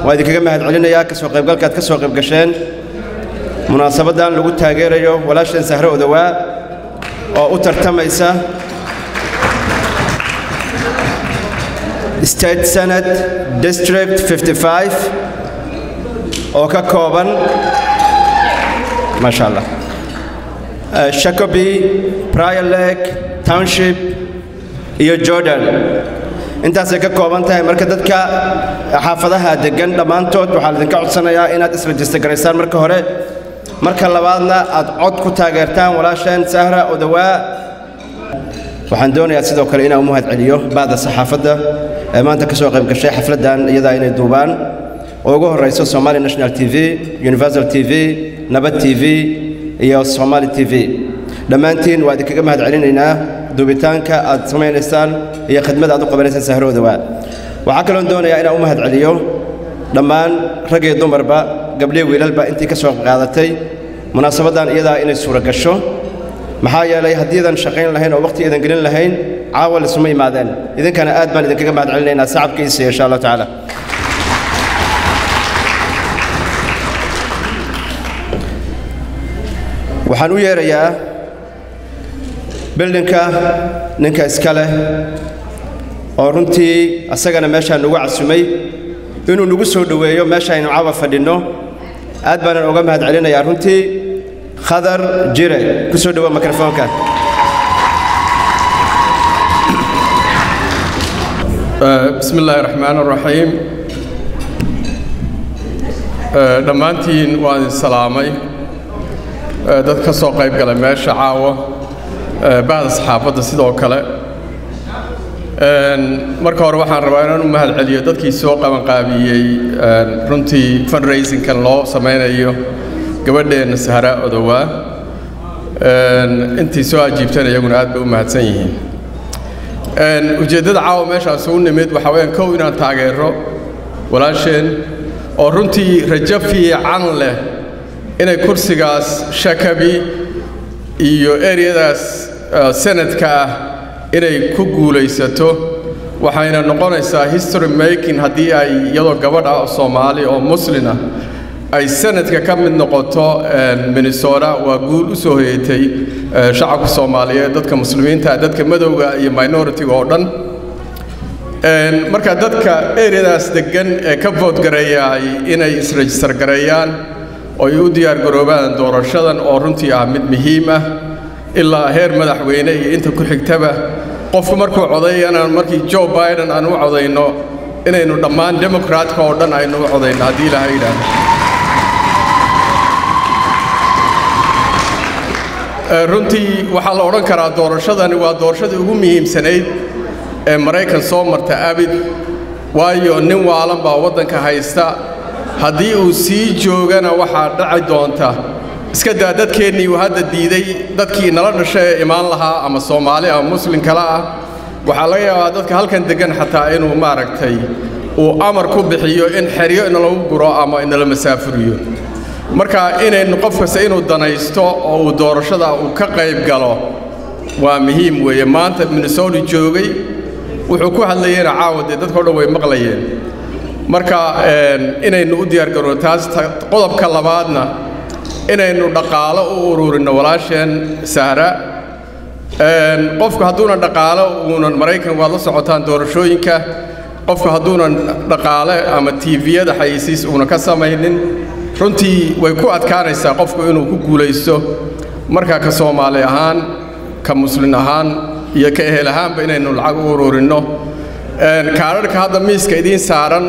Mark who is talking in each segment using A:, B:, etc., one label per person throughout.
A: waa idinkaga mahad celinayaa ka soo qaybgalka aad ka soo qayb gasheen munaasabaddan lagu taageerayo walaashan sahre odawaa oo u tartamaysa state senate district 55 oo ka kooban maasha allah Eh, shakobi prior lake township iyo jordan intaasay ka kooban tahay marka dadka xaafadaha deggan dhammaantood waxaa laidinka codsanayaa inaad israjista garaysaan marka hore marka labaadna aad cod ku taageertaan walaasheen sahra odawaa waxaan doonayaa sidoo kale inaan u mahad celiyo ba'da saxaafadda ee maanta ka soo qayb gashay xafladdan iyadaa inay duubaan oo ugu horrayso somali national t v universal t v nabad t v iyo somali t v dhammaantiin waa idinkaga mahad celinaynaa duubitaanka aad samaynaysaan iyo khidmada aad u qabanaysaan sahro odawaa waxaa kaloon doonayaa inaan u mahad celiyo dhammaan rag iyo dumarba gabdhiyo wiilalba intii ka soo qaadatay munaasabaddan iyadaa inay suura gasho maxaa yeelay haddiidan shaqayn lahayn oo waqti idan gelin lahayn caawa lisuma imaadeen idinkana aad baan idinkaga mahad celinaynaa sacabkiisa insha allahu tacaala waxaan u yeerayaa bildinka ninka iska leh oo runtii asagana meeshaan nagu casumay inuu nagu soo dhoweeyo meeshaaynu caawa fadhinno aad baanan uga mahad celinayaa runtii khadar jire ku soo dhowo mikrofoonka
B: bismi illaahi raxmaan raxiim dhammaantiin waan idin salaamay dad ka soo qayb galay meesha caawa bahda saxaafadda sidoo kale marka hore waxaan rabaa inaan u mahad celiyo dadkii soo qabanqaabiyey runtii fundraisingkan loo samaynayo gabadheenna sahra odowaa intii soo ajiibtana iyaguna aad bay u mahadsan yihiin ujeeddada caawa meeshaas u nimid waxaa weyaan kow inaan taageero walaasheen oo runtii rajo fiican leh inay kursigaas shakabi iyo eryadaas senadka ah inay ku guulaysato waxayna noqonaysaa history making haddii ay iyadoo gabadh ah oo soomaali oo muslin ah ay sanadka ka mid noqoto minnesota waa guul u soo hoyatay shacabka soomaaliyeed dadka muslimiinta dadka madowga iyo minoritiga oo dhan marka dadka eryadaas deggan ee ka voodgareeyaay inay isregister gareeyaan oo ay u diyaargaroobaan doorashadan oo runtii ah mid muhiim ah ilaa heer madaxweyne iyo inta ku xigtaba qofku markuu codayana markii joe biden aan u codayno inaynu dhammaan demokraatka oo dhan aynu u codayno haddii ilaahay yidhaahdo runtii waxaa la odhan karaa doorashadani waa doorashadii ugu muhiimsanayd ee maraykan soo marta abid waayo nin waalan baa waddanka haysta haddii uu sii joogana waxaa dhaci doonta iska daa dadkeennii uu hadda diiday dadkii nala dhashay ee imaan lahaa ama soomaali ama muslin kale ah waxaa laga yaabaa dadka halkan deggan xataa inuu maaragtay uu amar ku bixiyo in xeryo inalagu guro ama inala masaafuriyo marka inaynu qof kasta inuu danaysto oo uu doorashada uu ka qayb galo waa muhiim weeye maanta minnesota joogay wuxuu ku hadlayeyna caawa dee dadkao dhan way maqlayeen marka inaynu u diyaargaroo taas qodobka labaadna inaynu dhaqaalo u ururinno walaasheen sahra qofku hadduuna dhaqaalo uunan maraykan waad la socotaan doorashooyinka qofku hadduunan dhaqaale ama tiiviyada xayisiis uuna ka samaynin runtii way ku adkaanaysaa qofku inuu ku guulaysto markaa ka soomaali ahaan ka muslin ahaan iyo ka ehel ahaanba inaynu lacag u ururinno kaadharhka hadda miiska idiin saaran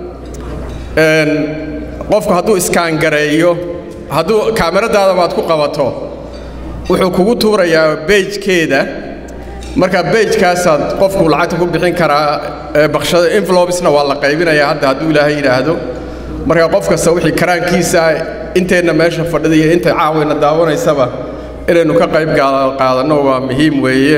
B: qofku hadduu iskaangareeyo hadduu kaamiradaada baad ku qabato wuxuu kugu tuurayaa beejkeeda marka beejkaasaad qofku lacagta ku bixin karaa baqshada envelopesna waa la qaybinayaa hadda hadduu ilaahay yidhaahdo marka qof kasta wixii karaankiisa inteenna meesha fadhida iyo inta caawayna daawanaysaba inaynu ka qayb qaadanno waa muhiim weeye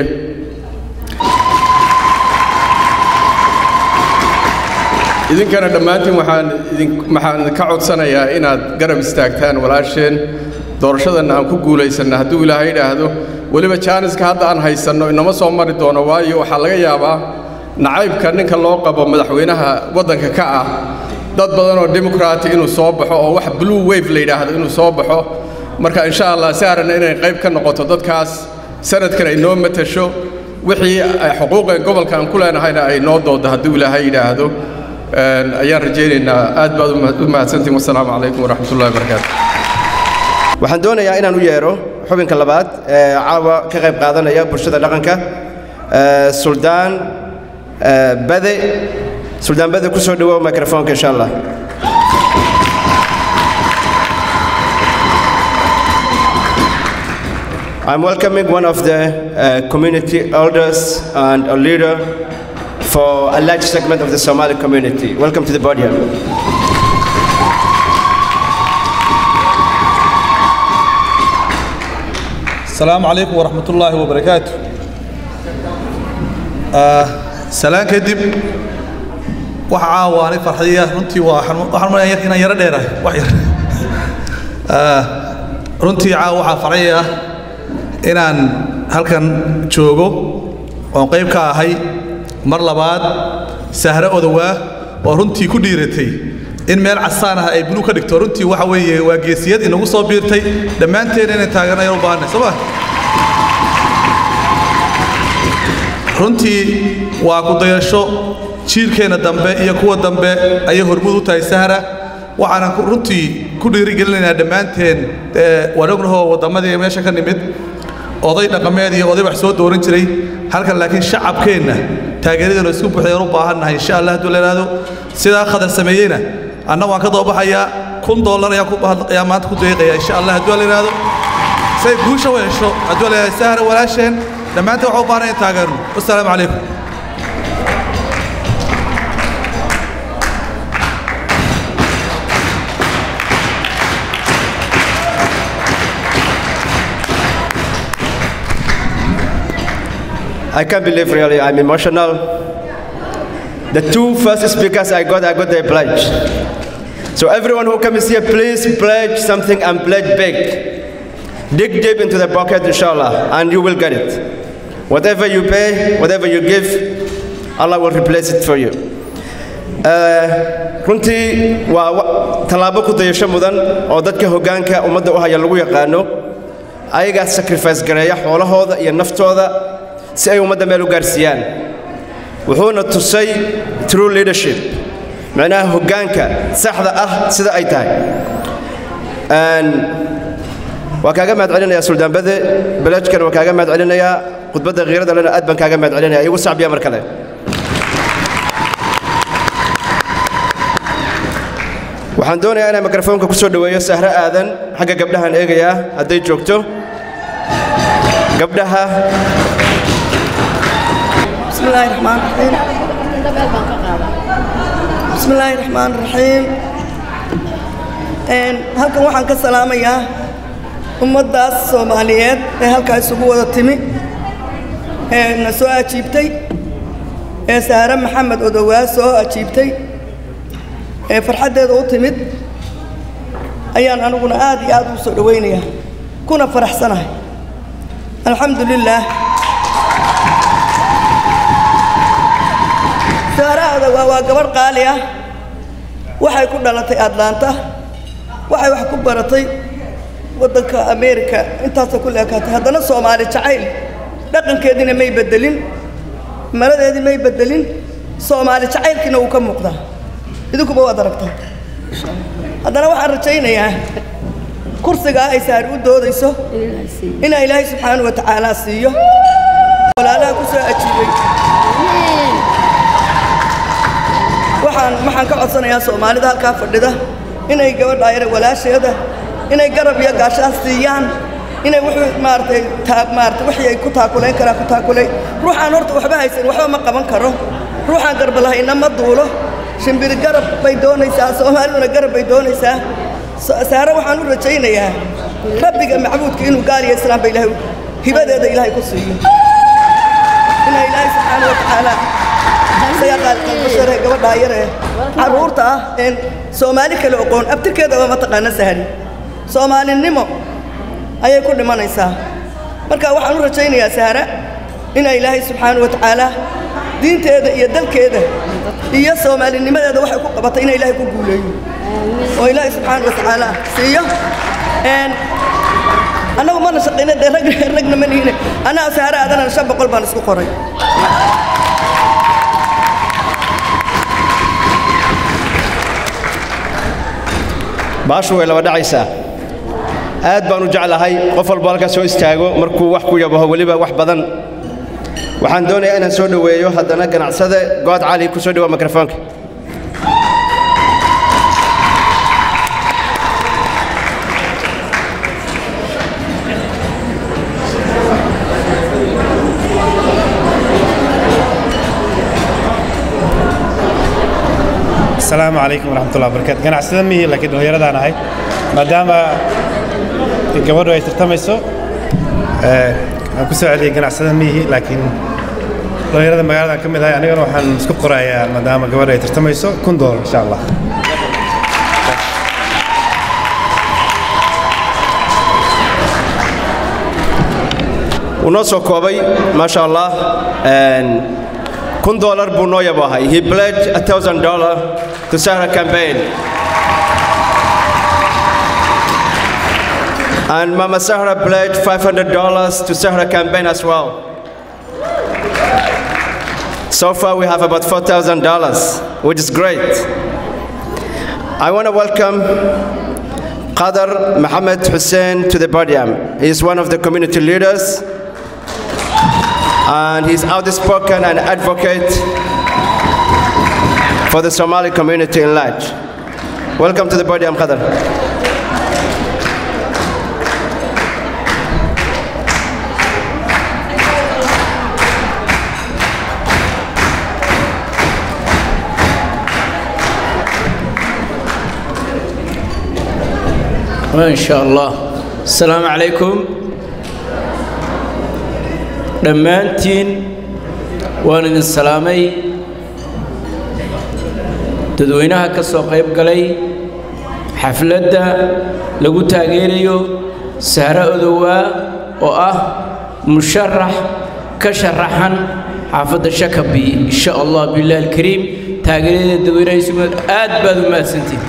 B: idinkana dhammaantiin waxaan idin waxaan ka codsanayaa inaad garab istaagtaan walaasheen doorashadanna aan ku guulaysanna hadduu ilaahay yidhaahdo weliba jaaniska hadda aan haysanno inama soo mari doono waayo waxaa laga yaabaa nacaybka ninka loo qabo madaxweynaha waddanka ka ah dad badan oo democraati inuu soo baxo oo wax blue wave la yidhaahdo inuu soo baxo marka insha allah saarana inay qayb ka noqoto dadkaas sanadkana ay noo matasho wixii xuquuqeen gobolka aan ku leenahayna ay noo doodo hadduu ilaahay yidhaahdo ayaan rajaynaynaa aad baad u mahadsantiin wasalaamu calaykum waraxmat ullahi wabarakaatu
A: waxaan doonayaa inaan u yeero xubinka labaad ee caawa ka qayb qaadanaya bulshada dhaqanka suldaan bade suldaan bade ku soo dhawow microfoonka insha allah I'm welcoming one of the uh, community elders and a leader for a large segment of the Somali community. Welcome to the podium.
C: السلام عليكم ورحمة الله وبركاته سلام كدب وحا واني فرحية runtii waxaan maleeyaa inaan yaro dheerahay wax yar runtii caa waxaa farxaya inaan halkan joogo oon qayb ka ahay mar labaad sahre odowaa oo runtii ku dhiiratay in meel casaan ah ay bulu ka dhigto runtii waxa weeye waa geesiyad inagu soo biirtay dhammaanteen inay taageernayan u baahanay soo ma runtii waa ku dayasho jiilkeenna dambe iyo kuwa dambe ayay hormud u tahay sahra waxaanan runtii ku dhiirigelinaynaa dhammaanteen waan ognahoo wadammadii meesha ka nimid oday dhaqameed iyo oday wax soo dooran jiray halkan laakiin shacabkeenna taageeradeenu isku buuxdeen u baahannahay insha allah hadduu la yidhaahdo sidaa khadar sameeyeyna anna waan ka doobaxayaa kun dollar ayaa maanta ku deeqaya insha allah hadduu la yidhaahdo say guusha u hesho hadduu la yidhahdo sahra walaasheen dhammaanteen waxaa u baahnay in taageerno wassalaamu calaykum
A: I can't believe really, I'm emotional. The two first speakers I got, I got their pledge. So everyone who comes here, please pledge something and pledge big. Dig deep into the pocket, inshallah, and you will get it. Whatever you pay, whatever you give, Allah will replace it for you. runtii waa tallaabo ku dayasho mudan oo dadka hoggaanka ummadda u haya lagu yaqaano ayagaa sacrifice gareeya xoolahooda iyo naftooda si ay ummadda meel u gaarsiiyaan wuxuuna tusay true leadership macnaha hoggaanka saxda ah sida ay tahay waa kaaga mahad celinayaa suldaanbade belajkan waa kaaga mahad celinayaa khudbadda khiirada lena aad baan kaaga mahad celinaya igu sacbiya mar kale waxaan doonayaa inaan mikrofoonka ku soo dhoweeyo sahro aadan xagga gabdhahan eegayaa hadday joogto gabdhaha
D: بسم الله الرحمن الرحيم بسم الله الرحمن الرحيم halkan waxaan ka salaamayaa ummaddaas soomaaliyeed ee halkaa isugu wada timi ee na soo ajiibtay ee saare maxamed odowaa soo ajiibtay ee farxaddeeda u timid ayaan aniguna aad iyo aad ugu soo dhowaynayaa kuna faraxsanahay alxamdu lilaah saaraada waa waa gabadh qaali ah waxay ku dhalatay atlanta waxay wax ku baratay waddanka ameerika intaasay ku leekaatay haddana soomaali jacayl dhaqankeediina may beddelin maladeedii may beddelin soomaali jacaylkiina wuu ka muuqdaa idinkuba waad aragtaa haddana waxaan rajaynayaa kursigaa ay saari u doodayso inaa ilaahay subxaana wa tacaala siiyo walaalaha ku soo ajiibay waxaan waxaan ka codsanayaa soomaalida halkaa fadhida inay gabadha yare walaasheeda inay garab iyo gaashaan siiyaan inay wuxuu maaragtay taa maaragtay wixii ay ku taakulayn karaan ku taakulay ruuxaan horta waxba haysan waxba ma qaban karo ruuxaan garba lahayna ma duulo shimbiri garab bay doonaysaa soomaaliduna garab bay doonaysaa saare waxaan u rajaynayaa rabbiga macbuudka inuu gaaliyo islaamba ilaahay hibadeeda ilaahay ku siiyo inaa ilaahay subxaana wa tacaala isagaa qaalqalbashare gabadhaa yaree carruurta ah een soomaali kale oqoon abtirkeedaba ma taqaana sahari soomaalinimo ayay ku dhimanaysaa marka waxaan u rajaynayaa sahara inaa ilaahay subxaana wa tacaala diinteeda iyo dalkeeda iyo soomaalinimadeeda waxay ku qabatay inay ilaahay ku guuleeyo oo ilaahay subxaana wa tacaala siiyo annagu mana shaqayna dee rag ragna ma nihine annaga saare aadanana shan boqol baan isku qoray
A: baashu way laba dhacaysaa aad baan u jeclahay qof walba halkaas soo istaago markuu wax ku yabaho weliba wax badan waxaan doonayaa inaan soo dhoweeyo haddana ganacsade good cali ku soo dhawaa mikrofoonka
E: asalaamu calaykum waraxmatullahi wabarakaatu ganacsada mihi laakiin dhallinyaradaan ahay maadaama gabadhu ay tartamayso waan ku soo celiyey ganacsada mihi laakiin dhallinyarada magaladan ka mid ahay anigana waxaan isku qorayaa maadaama gabadhu ay tartamayso kun doolar insha allah
A: wuu noo soo koobay maasha allah kun doolar buu noo yaboohay he pledged a thousand dollar to Sahara campaign and Mama Sahara pledged five hundred dollars to Sahara campaign as well so far we have about four thousand dollars which is great I want to welcome Qadar Mohammed Hussein to the podium. He is one of the community leaders and he's outspoken and advocate for the Somali community in large. Welcome to the podium, Qadar.
F: ما شاء الله السلام عليكم dhammaantiin waan idin salaamay dadweynaha ka soo qayb galay xafladda lagu taageerayo sahro odowaa oo ah musharax ka sharaxan xaafadda shakabi insha allah billahi alkariim taageerada dadweynaha isu aad baad u mahadsantiin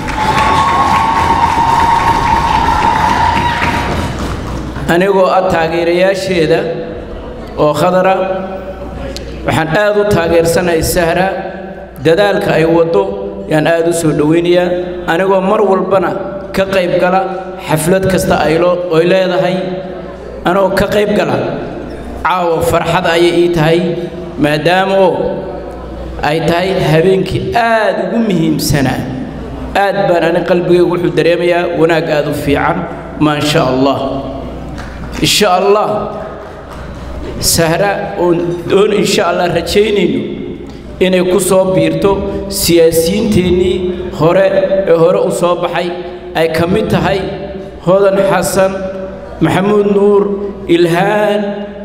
F: anigoo ah taageerayaasheeda oo khadara waxaan aad u taageersanahay sahra dadaalka ay waddo yaan aad u soo dhowaynayaa anigoo mar walbana ka qayb gala xaflad kasta aylo oy leedahay anigoo ka qayb gala caawa farxad ayay ii tahay maadaama oo ay tahay habeenkii aad ugu muhiimsanaa aad baan ani qalbigaygu wuxuu dareemayaa wanaag aad u fiican maa sha allah insha allah sahra oon oon insha allah rajaynayno inay ku soo biirto siyaasiyiinteennii hore ee hore u soo baxay ay ka mid tahay hodan xasan maxamuud nuur ilhaan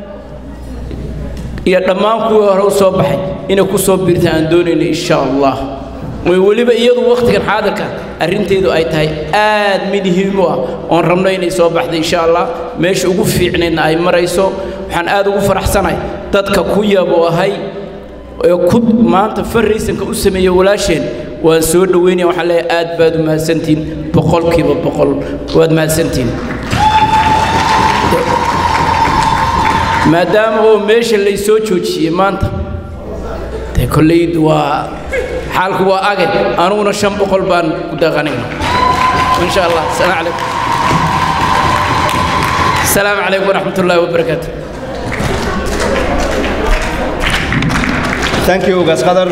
F: iyo dhammaan kuwii hore u soo baxay inay ku soo biirta aan doonayno insha allah way weliba iyadu wakhtigan xaadirka arrinteedu ay tahay aad muhiim u ah oon rabno inay soo baxda insha allah meesha ugu fiicnaydna ay marayso waxaan aad ugu faraxsanahay dadka ku yabo ahay ee ku maanta farraysanka u sameeya walaasheen waan soo dhoweynaya waxaan leeyahay aad baad u mahadsantihin boqolkiiba boqol waad mahadsantihin maadaama oo meesha lay soo joojiyey maanta dee kolleyd waa xaalku waa age anuguna shan boqol baan ku daqanayna insha allah asalaamu calaykum السلام عليكم ورحمة الله وبركاته
A: Thank you, Ugas Qadar.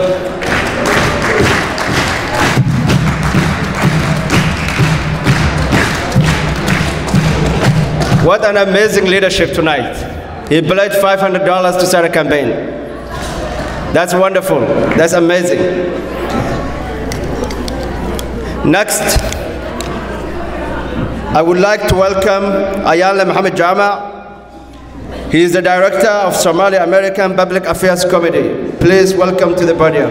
A: What an amazing leadership tonight. He pledged $500 to start a campaign. That's wonderful. That's amazing. Next, I would like to welcome Ayala Mohammed Jama. He is the director of Somali American Public Affairs Committee. Please welcome to the podium.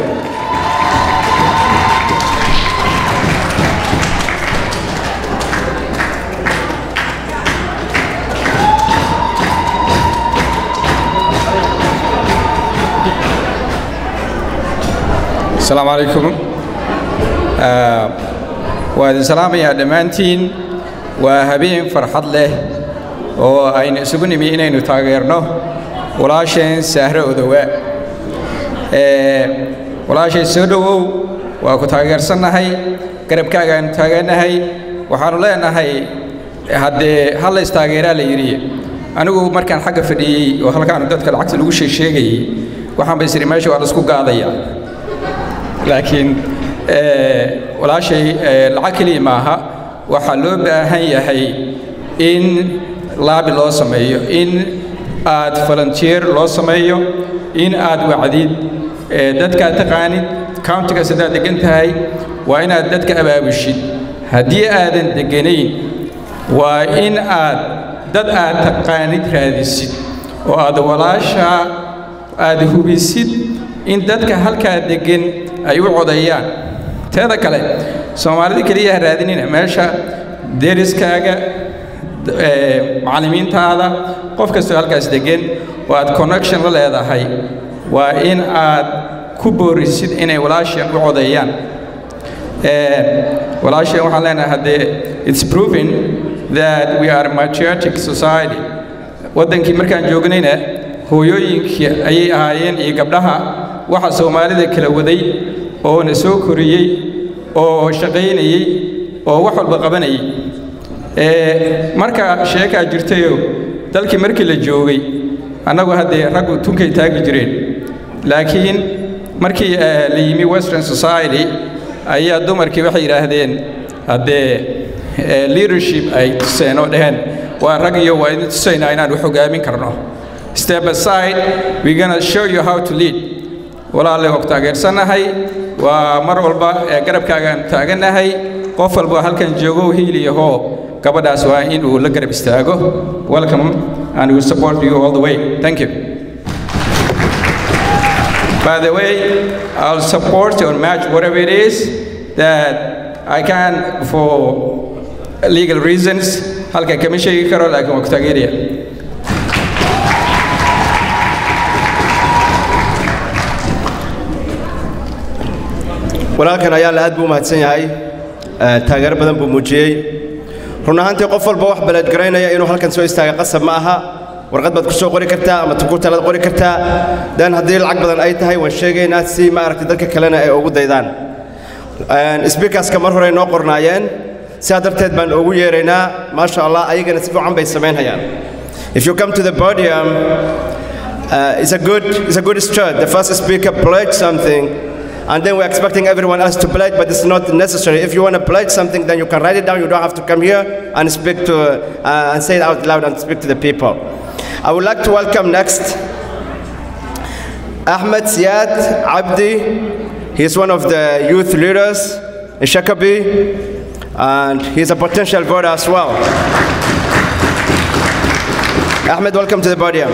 G: asalaamu calaykum waa idin salaamayaa dhammaantiin waa habeen farxad leh oo aynu isugu nimi inaynu taageerno walaasheen sahro odowa walaashay soo dhowow waa ku taageersannahay garabkaagaanu taageernahay waxaannu leenahay haddee hal la istaageeraa la yidhi anigu markaan xagga fadhiyey oo halkaanu dadka lacagta lagu sheegsheegayey waxaan ba isiri meesha waa la isku gaadaya laakiin walaashay lacag keliya maaha waxaa loo baahan yahay in laabi loo sameeyo in aad volunteer loo sameeyo in aad wacdid dadkaad taqaanid countigaas haddaad degan tahay waa inaad dadka abaabushid haddii aadan deganayn waa in aad dad aad taqaanid raadisid oo aad walaashaa aad hubisid in dadka halkaa deggan ay u codayaan teeda kale soomaalida keliya ha raadinina meesha deriskaaga macallimiintaada qof kastoo halkaas deggan oo aad connection la leedahay waa in aad ku boorisid inay walaashan u codeeyaan walaashan waxaan leenahay haddee it's proven that we are a patriotic society waddankii markaan joognayna hooyooyinkii ayay ahaayeen iyo gabdhaha waxa soomaalida kala waday oo na soo koriyey oo shaqaynayey oo wax walba qabanayay marka sheekaa jirtayoo dalkii markii la joogay annagu haddee raggu tunkay taagi jireen laakiin markii la yimi western society ayaa dumarkii waxay yidhaahdeen haddee leadership ay tuseen oo dhaheen waa rag iyo waa idin tusaynaa inaan wax hogaamin karno step aside we're gonna show you how to lead walaalle og taageersannahay waa mar walba ee garabkaagaan taagannahay qof walba halkan joogo hiiliyahoo gabadhaas waa in uu la garab istaago welcome and we support you all the way thank you by the way i'll support or match whatever it is that i can for legal reasons halka kama sheegi karo laakiin waa ku taageeraya
A: walaalkan ayaa la aad buu u mahadsan yahay taageero badan buu muujiyey run ahaantii qof walba wax baleedgaraynaya inuu halkan soo istaaga qasab ma aha warqad baad ku soo qori kartaa ama tukurtalaad qori kartaa dan haddii lacag badan ay tahay waan sheegaynaa si ma aragtay dadka kalena ay ugu daydaan sbiikaska mar hore noo qornaayeen sidaa darteed baan ugu yeeraynaa maasha allah ayagana si fiican bay samaynhayaan if you come to the podium uh, it's a good it's a good start the first speaker pledged something and then we're expecting everyone else to pledge, but it's not necessary. If you want to pledge something, then you can write it down. You don't have to come here and speak to uh, and say it out loud and speak to the people. I would like to welcome next Ahmed Siad Abdi. He's one of the youth leaders in Shakabi, and he's a potential voter as well. Ahmed, welcome to the podium.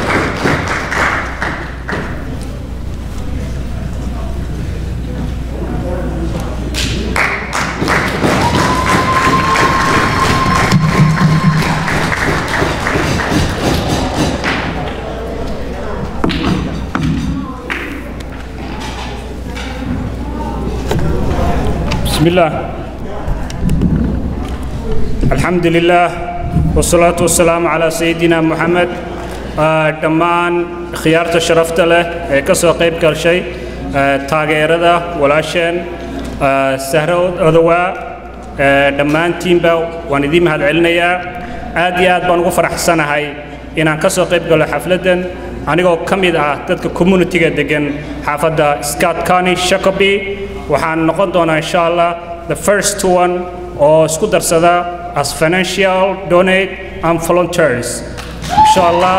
H: بسم الله الحمد لله والصلاة والسلام على سيدنا محمد dhammaan khiyaarta sharafta leh ee ka soo qayb galshay taageerada walaasheen sahro odowaa dhammaantiinba waan idiin mahadcelinayaa aad iyo aad baan ugu faraxsanahay inaan ka soo qayb galo xafladdan anigoo ka mid ah dadka communitiga deggan xaafadda scott county shacoby waxaan noqon doonaa insha allah the first one oo isku darsada as financial donate and volunteers insha allah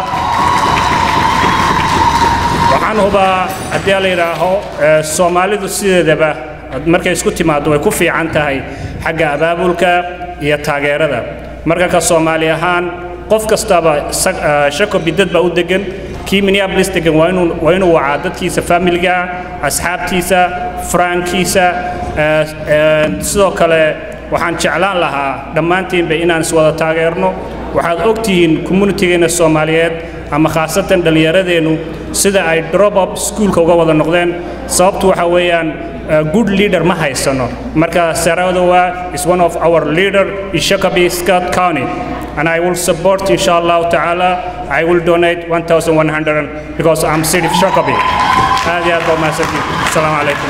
H: waxaan hubaa haddii la yidhaaho soomaalidu sideedaba markay isku timaaddo way ku fiican tahay xagga abaabulka iyo taageerada marka ka soomaali ahaan qof kastaba shakobi dad baa u degan kii minneapolis degan waa inuu waa inuu wacaa dadkiisa familiga asxaabtiisa faraankiisa sidoo kale waxaan jeclaan lahaa dhammaantiinba inaan iswada taageerno waxaad og tihiin communitigeena soomaaliyeed ama khaasatan dhallinyaradeennu sida ay drop up schoolka uga wada noqdeen sababtu waxa weeyaan uh, good leader ma haysano marka saradowa is one of our leader in shakabi scott county and i will support inshallah ta'ala i will donate 1100 because i'm city of shakabi aad iyo aad baa mahadsantihin asalaamu calaykum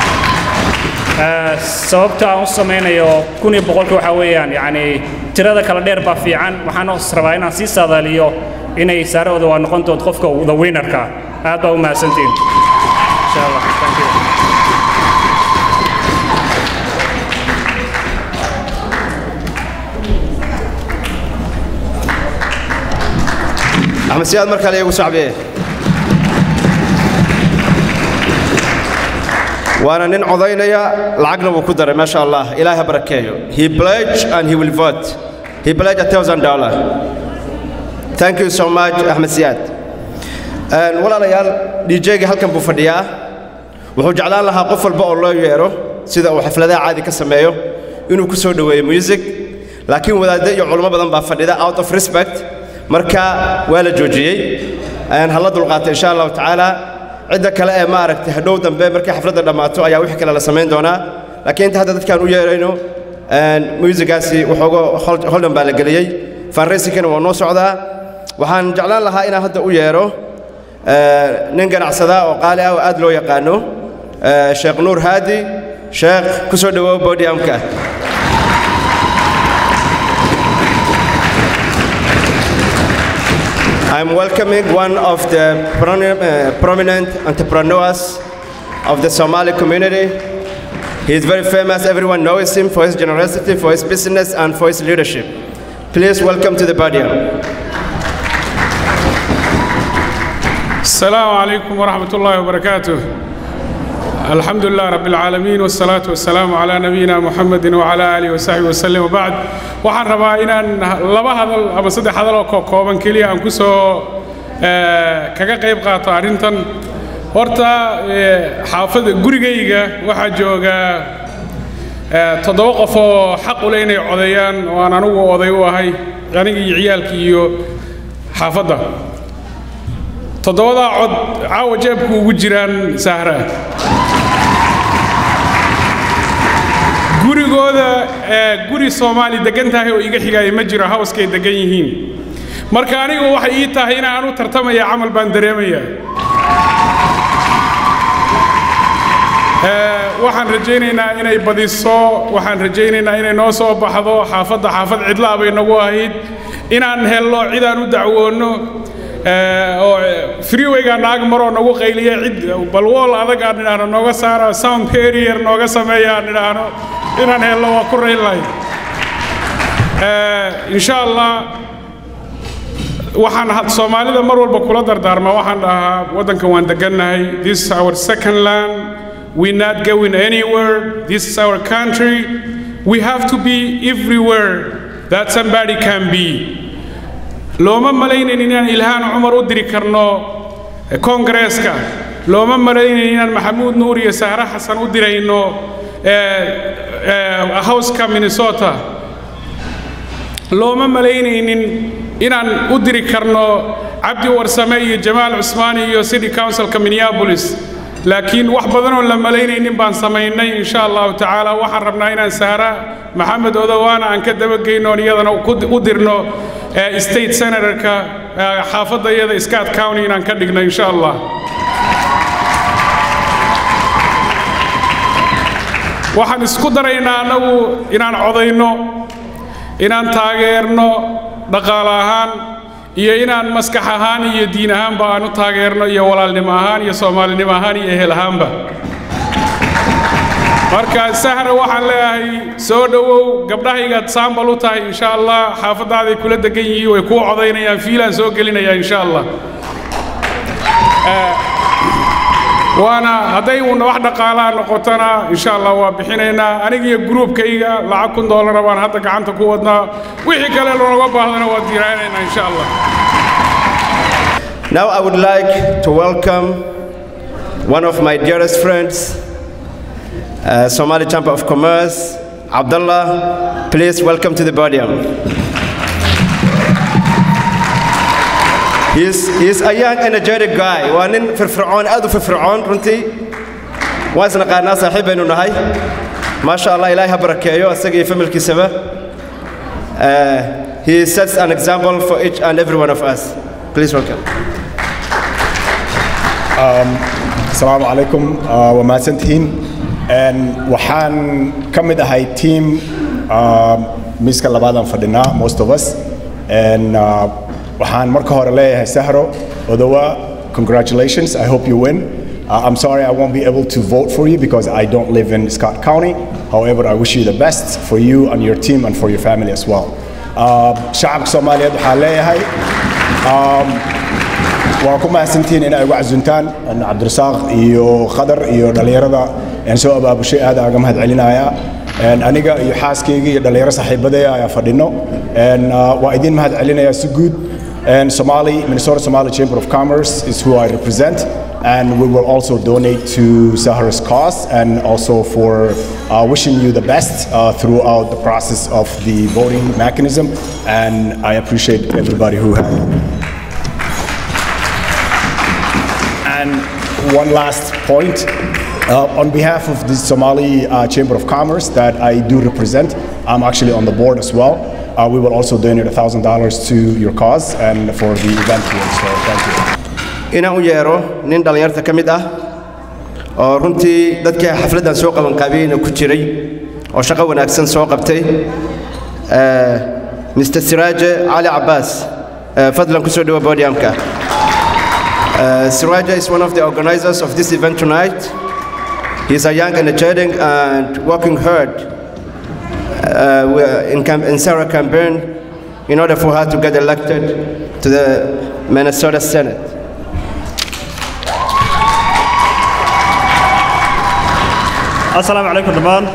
H: sababta aan u samaynayo kun iyo boqolka waxaa weeyaan yacni tirada kala dheer baa fiican waxaan os rabaa inaan sii saadaaliyo inay saarahooda waa noqon doonto qofka the winnerka aad baa u mahadsantihin insha allah thank you
A: axmed siyaad mar kale igu sacbiye waana nin codaynaya lacagna wuu ku daray maasha allah ilaah ha barakeeyo he pledge and he will vote he pledge a thousand dollar thank you so much axmed siyaad walaalayaal djga halkan buu fadhiyaa wuxuu jeclaan lahaa qof walba oo loo yeero sida uu xafladaha caadi ka sameeyo inuu ku soo dhoweeyo music laakiin wadaadde iyo culummo badan baa fadhida out of respect marka waa la joojiyey hala dulqaata insha allahu tacaala cidda kale ee maaragtay hadhow dambe markay xafladda dhammaato ayaa wixii kale la samayn doonaa laakiin inta hadda dadkaan u yeerayno muusigaasi waxooga holdhan baa la geliyey fanraysinkana waa noo socdaa waxaan jeclaan lahaa inaan hadda u yeero nin ganacsada oo qaali ah oo aad loo yaqaano sheekh nuur haadi sheekh ku soo dhowow bodiamka I'm welcoming one of the uh, prominent entrepreneurs of the Somali community. He is very famous. Everyone knows him for his generosity, for his business, and for his leadership. Please welcome to the podium.
I: السلام عليكم ورحمة الله وبركاته الحمد لله رب العالمين والصلاة والسلام على نبينا محمد وعلى آله وصحبه وسلم وبعد waxaan rabaa inaan laba hadal ama saddex hadal oo kooban keliya aan ku soo kaga qayb qaato arrintan horta xaafada gurigayga waxaa jooga toddoba qof oo xaq u leh inay codeeyaan oo aan anigu oday u ahay aniga iyo ciyaalkii iyo xaafadda toddobadaa cod caawa jeebku ugu jiraan sahra gurigooda guri soomaali degan tahay oo iga xigaya ma jiro hawskay degan yihiin marka anigu waxay ii tahay inaan u tartamaya camal baan dareemaya waxaan rajaynaynaa inay badiso waxaan rajaynaynaa inay noo soo baxdo xaafadda xaafad cidlaa bay nagu ahayd inaan helno cidaan u dacwoonno oo freewayga naag maroo nagu qayliya cid balwool adag aan idhaahno nooga saara sound barrier nooga sameeya aan idhaahno inaan helno waa ku raynlahay insha allah waxaan soomaalida mar walba kula dardaarmaa waxaan dhahaa waddankan waan degannahay this is our second land we're not going anywhere this is our country we have to be everywhere that somebody can be looma malaynayn inaan ilhaan cumar u diri karno koongareeska looma malaynayn inaan maxamuud nuur iyo sahre xasan u dirayno howska minnesota looma malaynaynin inaan u diri karno cabdi warsame iyo jamaal cusmaani iyo city councilka minneapolis laakiin wax badanoo la malaynaynin baan samaynay insha allahu tacaala waxaan rabnaa inaan sahra maxamed odowaana aan ka dabageyno iyadana u dirno state senatorka xaafadda iyada scott county inaan ka dhigno insha allah waxaan isku daraynaa annagu inaan codayno inaan taageerno dhaqaale ahaan iyo inaan maskax ahaan iyo diin ahaanba aan u taageerno iyo walaalnimo ahaan iyo soomaalinimo ahaan iyo ehel ahaanba marka sahra waxaan leeyahay soo dhowow gabdhahaygaad saambal u tahay insha allah xaafadaaday kula degan yihiin way kuu codaynayaan fiilaan soo gelinayaa insha allah waana hadday uuna wax dhaqaalaa noqotona insha allah waa bixinaynaa aniga iyo gruubkayga lacag kun doolara baan hadda gacanta ku wadnaa wixii kale looga baahdana waa diiraanaynaa insha allah
A: Now I would like to welcome one of my dearest friends, uh, Somali Chamber of Commerce, Abdullah. Please welcome to the podium. He's, he's a young energetic guy waa nin firfircoon aad u firfircoon runtii waan isnaqaanaa saaxiib baynu nahay maasha allah ilaahay ha barakeeyo isaga iyo familkiisaba Uh, he sets an example for each and every one of us please welcome
J: asalaamu calaykum uh, waa mahadsantihiin Een, waxaan ka mid ahay team uh, miiska labaadaan fadhinaa most of us And, uh, waxaan marka hore leeyahay sahro odowa congratulations i hope you win uh, i'm sorry i won't be able to vote for you because i don't live in scott county however i wish you the best for you and your team and for your family as well uh, shacabka soomaaliyeed waxaan leeyahay um, waa ku mahadsantihiin in ay ugu casuntaan cabdirasaaq iyo khadar iyo dhallinyarada aan soo abaabushay aad aan uga mahad celinaya aniga iyo xaaskayga iyo dhallinyaro saaxiibadaya ayaa fadhino waa idin mahad celinaya si guud Somali, Minnesota Somali Chamber of Commerce is who I represent, and we will also donate to Sahara's cause and also for uh, wishing you the best uh, throughout the process of the voting mechanism. And I appreciate everybody who had. And one last point. Uh, on behalf of the Somali uh, Chamber of Commerce that I do represent, I'm actually on the board as well. Uh, we will also donate $1,000 to your cause and for the event here. So thank you.
A: inaan u yeero nin dhallinyarta ka mid ah oo runtii dadkii xafladdan soo qabanqaabiyeyna ku jiray oo shaqo wanaagsan soo qabtay Eh, mr siraaje cali cabbaas eh, fadlan ku soo dhawo podiumka Uh, Siraja is one of the organizers of this event tonight. He's a young, energetic, and working hard uh, we- in, cam- in Sarah campaign in order for her to get elected to the Minnesota Senate.
K: asalaamu calaykum dhammaan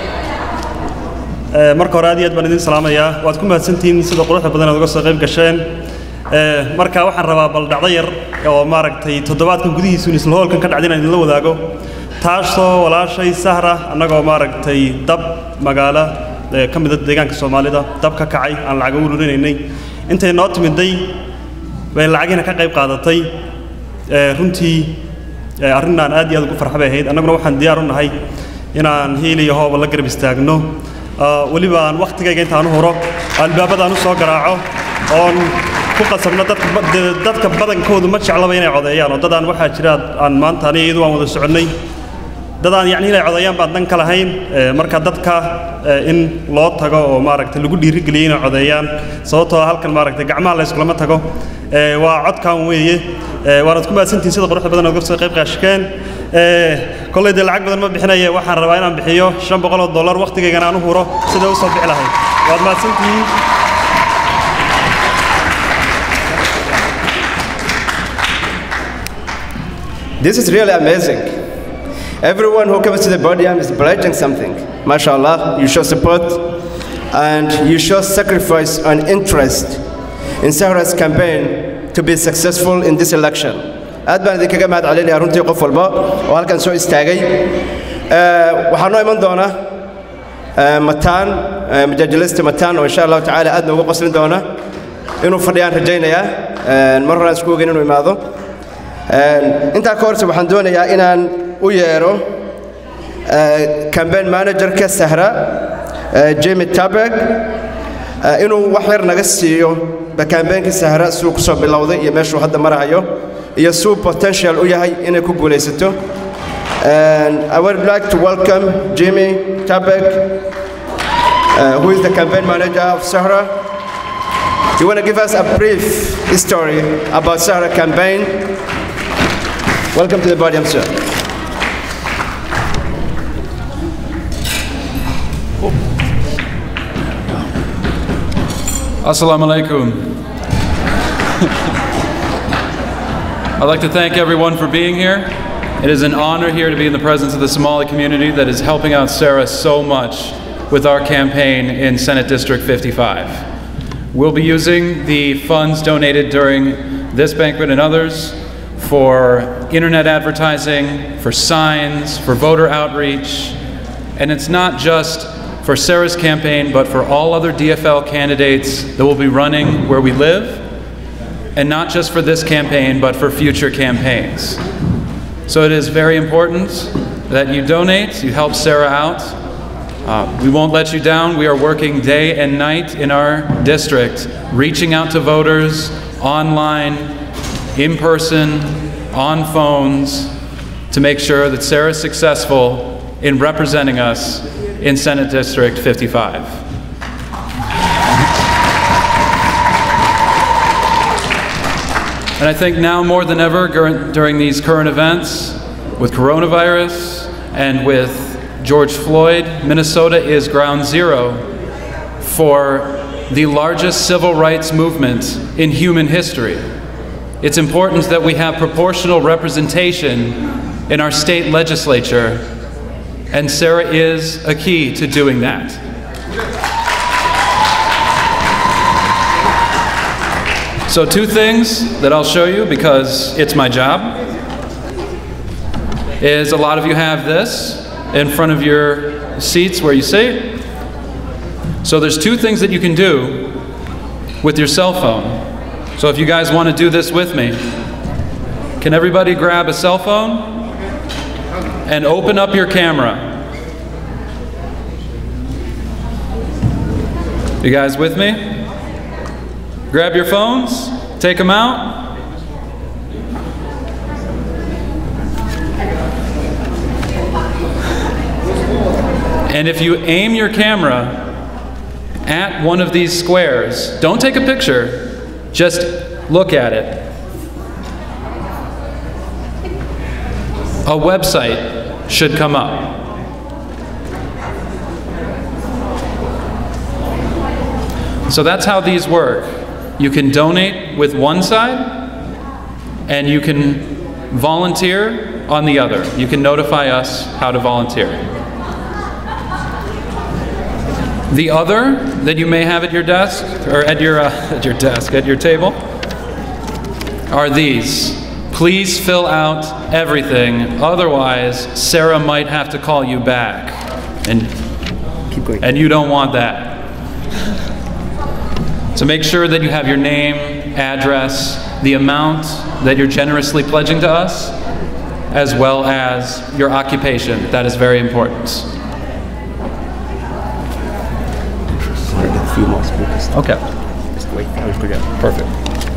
K: Eh, marka hore aad iyo aad baan idin salaamayaa waad ku mahadsantihiin sida quruxda badan aad uga soo qayb gasheen Eh, marka waxaan rabaa bal dhacdo yar oo maaragtay toddobaadkan gudihiisu isla hoolkan ka dhacday inaan idinla wadaago taasoo walaashay sahra annagoo maaragtay dab magaalo eh, ka mida deegaanka soomaalida dab ka kacay aan lacag ugu ururinaynay intay noo timiday bay lacagiina ka qayb qaadatay Eh, runtii eh, arrinaan aad iyo aad ugu farxa bay ahayd annaguna waxaan diyaar u nahay inaan hiil iyo hooba la garab istaagno Ah, weliba aan wakhtigayga intaan u huro albaabadaan u soo garaaco oon ku qasabno dadka ba- de- dadka badankoodu ma jeclaba inay codeeyaan oo dadaan waxaa jira aan maanta aniga iyadu waan wada soconnay dadaan yacni inay codeeyaan baan dan ka lahayn Eh, marka dadka eh, in loo tago oo maaragtay lagu dhiirigeliyo inay codeeyaan sababtoo ah halkan maaragtay gacmaha la iskulama tago Eh, waa codkan weeye Eh, waanaad ku mahadsantihiin sida quruxda badan ood soo qayb qaashkeen Eh, kolley dee lacag badan ma bixinaye waxaan rabaa inaan bixiyo shan boqol oo dollar wakhtigaygana aan u huro sida u soo bixi lahayd waad mahadsantihiin
A: This is really amazing. Everyone who comes to the podium is pledging something. MashaAllah, you show support and you show sacrifice and interest in Sahra's campaign to be successful in this election. aad baan idinkaga mahad celinayaa runtii qof walba oo halkan soo istaagay Eh, waxaa noo iman doona eh, mataan eh, majaajilista mataan oo insha allahu tacaala aad noogu qoslin doona inuu fadhiyaan rajaynayaa Eh, mar horaan isku ogeyn inuu imaado Een, intaa ka horse waxaan doonayaa inaan u yeero eh, campaign managerka sahra eh, jimmy tabeg eh, inuu wax yar naga siiyo campaignka sahra siduu ku soo bilowday iyo meeshuu hadda marahayo iyo siduu potential u yahay inay ku guulaysato And I would like to welcome Jimmy Tabek, uh, who is the campaign manager of Sahara. You want to give us a brief story about Sahara campaign? Welcome to the podium, sir.
L: Assalamu alaikum. I'd like to thank everyone for being here. It is an honor here to be in the presence of the Somali community that is helping out Sarah so much with our campaign in Senate District 55. We'll be using the funds donated during this banquet and others for internet advertising, for signs, for voter outreach, and it's not just for Sarah's campaign, but for all other DFL candidates that will be running where we live. and not just for this campaign, but for future campaigns. So it is very important that you donate, you help Sarah out. Uh, we won't let you down. We are working day and night in our district, reaching out to voters online, in person, on phones, to make sure that Sarah is successful in representing us in Senate District 55. And I think now more than ever gur- during these current events with coronavirus and with George Floyd, Minnesota is ground zero for the largest civil rights movement in human history. It's important that we have proportional representation in our state legislature, and Sarah is a key to doing that. So, two things that I'll show you because it's my job is a lot of you have this in front of your seats where you sit. So, there's two things that you can do with your cell phone. So, if you guys want to do this with me, can everybody grab a cell phone and open up your camera? You guys with me? Grab your phones, take them out. And if you aim your camera at one of these squares, don't take a picture, just look at it. A website should come up. So that's how these work. You can donate with one side, and you can volunteer on the other. You can notify us how to volunteer. The other that you may have at your desk, or at your, uh, at your desk, at your table, are these. Please fill out everything, otherwise, Sarah might have to call you back. And, and you don't want that. So make sure that you have your name, address, the amount that you're generously pledging to us, as well as your occupation. That is very important. Okay. Perfect.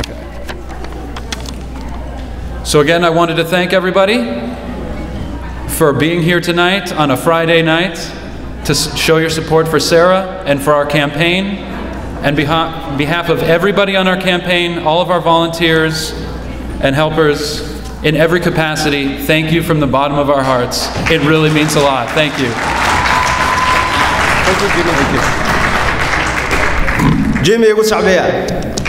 L: So again, I wanted to thank everybody for being here tonight on a Friday night to s- show your support for Sarah and for our campaign. And beha- behalf of everybody on our campaign, all of our volunteers and helpers in every capacity, thank you from the bottom of our hearts. It really means a lot. Thank you.
A: jimmy igu sacbiya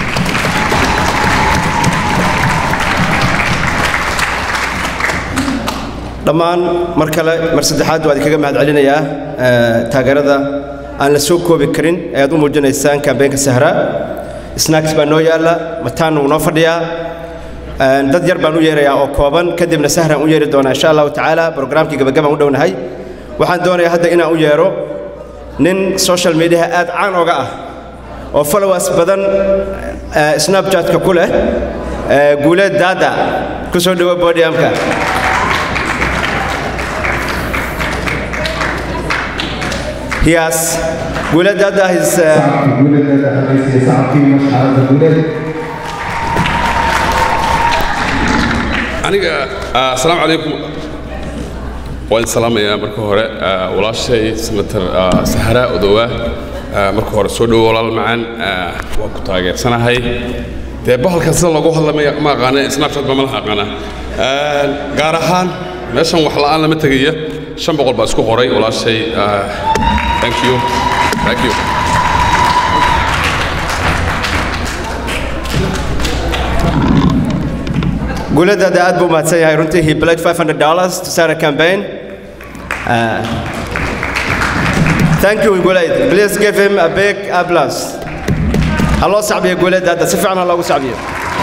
A: dhammaan mar kale mar saddexaad waa idinkaga mahad celinayaa eh, taageerada aan la soo koobi karin ee aad u muujinaysaan kambeenka sahra snacks baa noo yaalla mataan wuu noo fadhiyaa Eh, dad yar baan u yeerayaa oo kooban kadibna sahraan u yeeri doonaa insha allahu tacaala brograamkii gabagabaan u dhownahay waxaan doonayaa hadda inaan u yeero nin social mediaha aad caan oga ah oo followers badan eh, snapchatka ku leh eh, guuleed daada ku soo dhowo podiumka He has Guuled Dada is uh,
M: aniga ah, asalaamu calaykum waan salaamayaa marka hore ah, walaashay senator ah, sahra odowa ah, marka hore soo dhowo walaal macaan ah, waan ku taageersanahay dee bahalkan sida loogu hadlamaya ma aqaana snapchat ba malaha aqaana Ah, gaar ahaan meeshan wax la'aan lama tegaya shan boqol baa isku qoray walaashay ah, thank you thank you
A: Guuled Dada aad buu mahadsan yahay runtii he pledged 500 dollars to start a campaign Uh, thank you Guuled please give him a big applause ha loo sacbiyo Guuled Dada si fiican ha loogu sacbiyo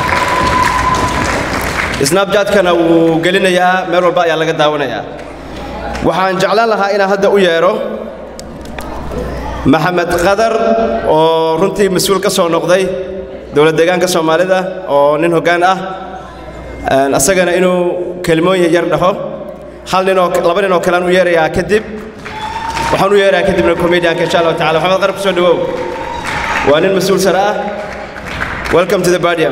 A: snapchatkana wuu gelinayaa meel walba ayaa laga daawanayaa waxaan jeclaan lahaa inaan hadda u yeero maxamed qadar oo runtii mas-uul ka soo noqday dowlad deegaanka soomaalida oo nin hoggaan ah Een, asagana inuu kelmooyin yar dhaho hal nin oo laba nin oo kalean u yeerayaa kadib waxaan u yeerayaa kadibna comedianka insha allahu tacala maxamed qarab kusoo dhawow waa nin mas-uul sare ah welcome to the podium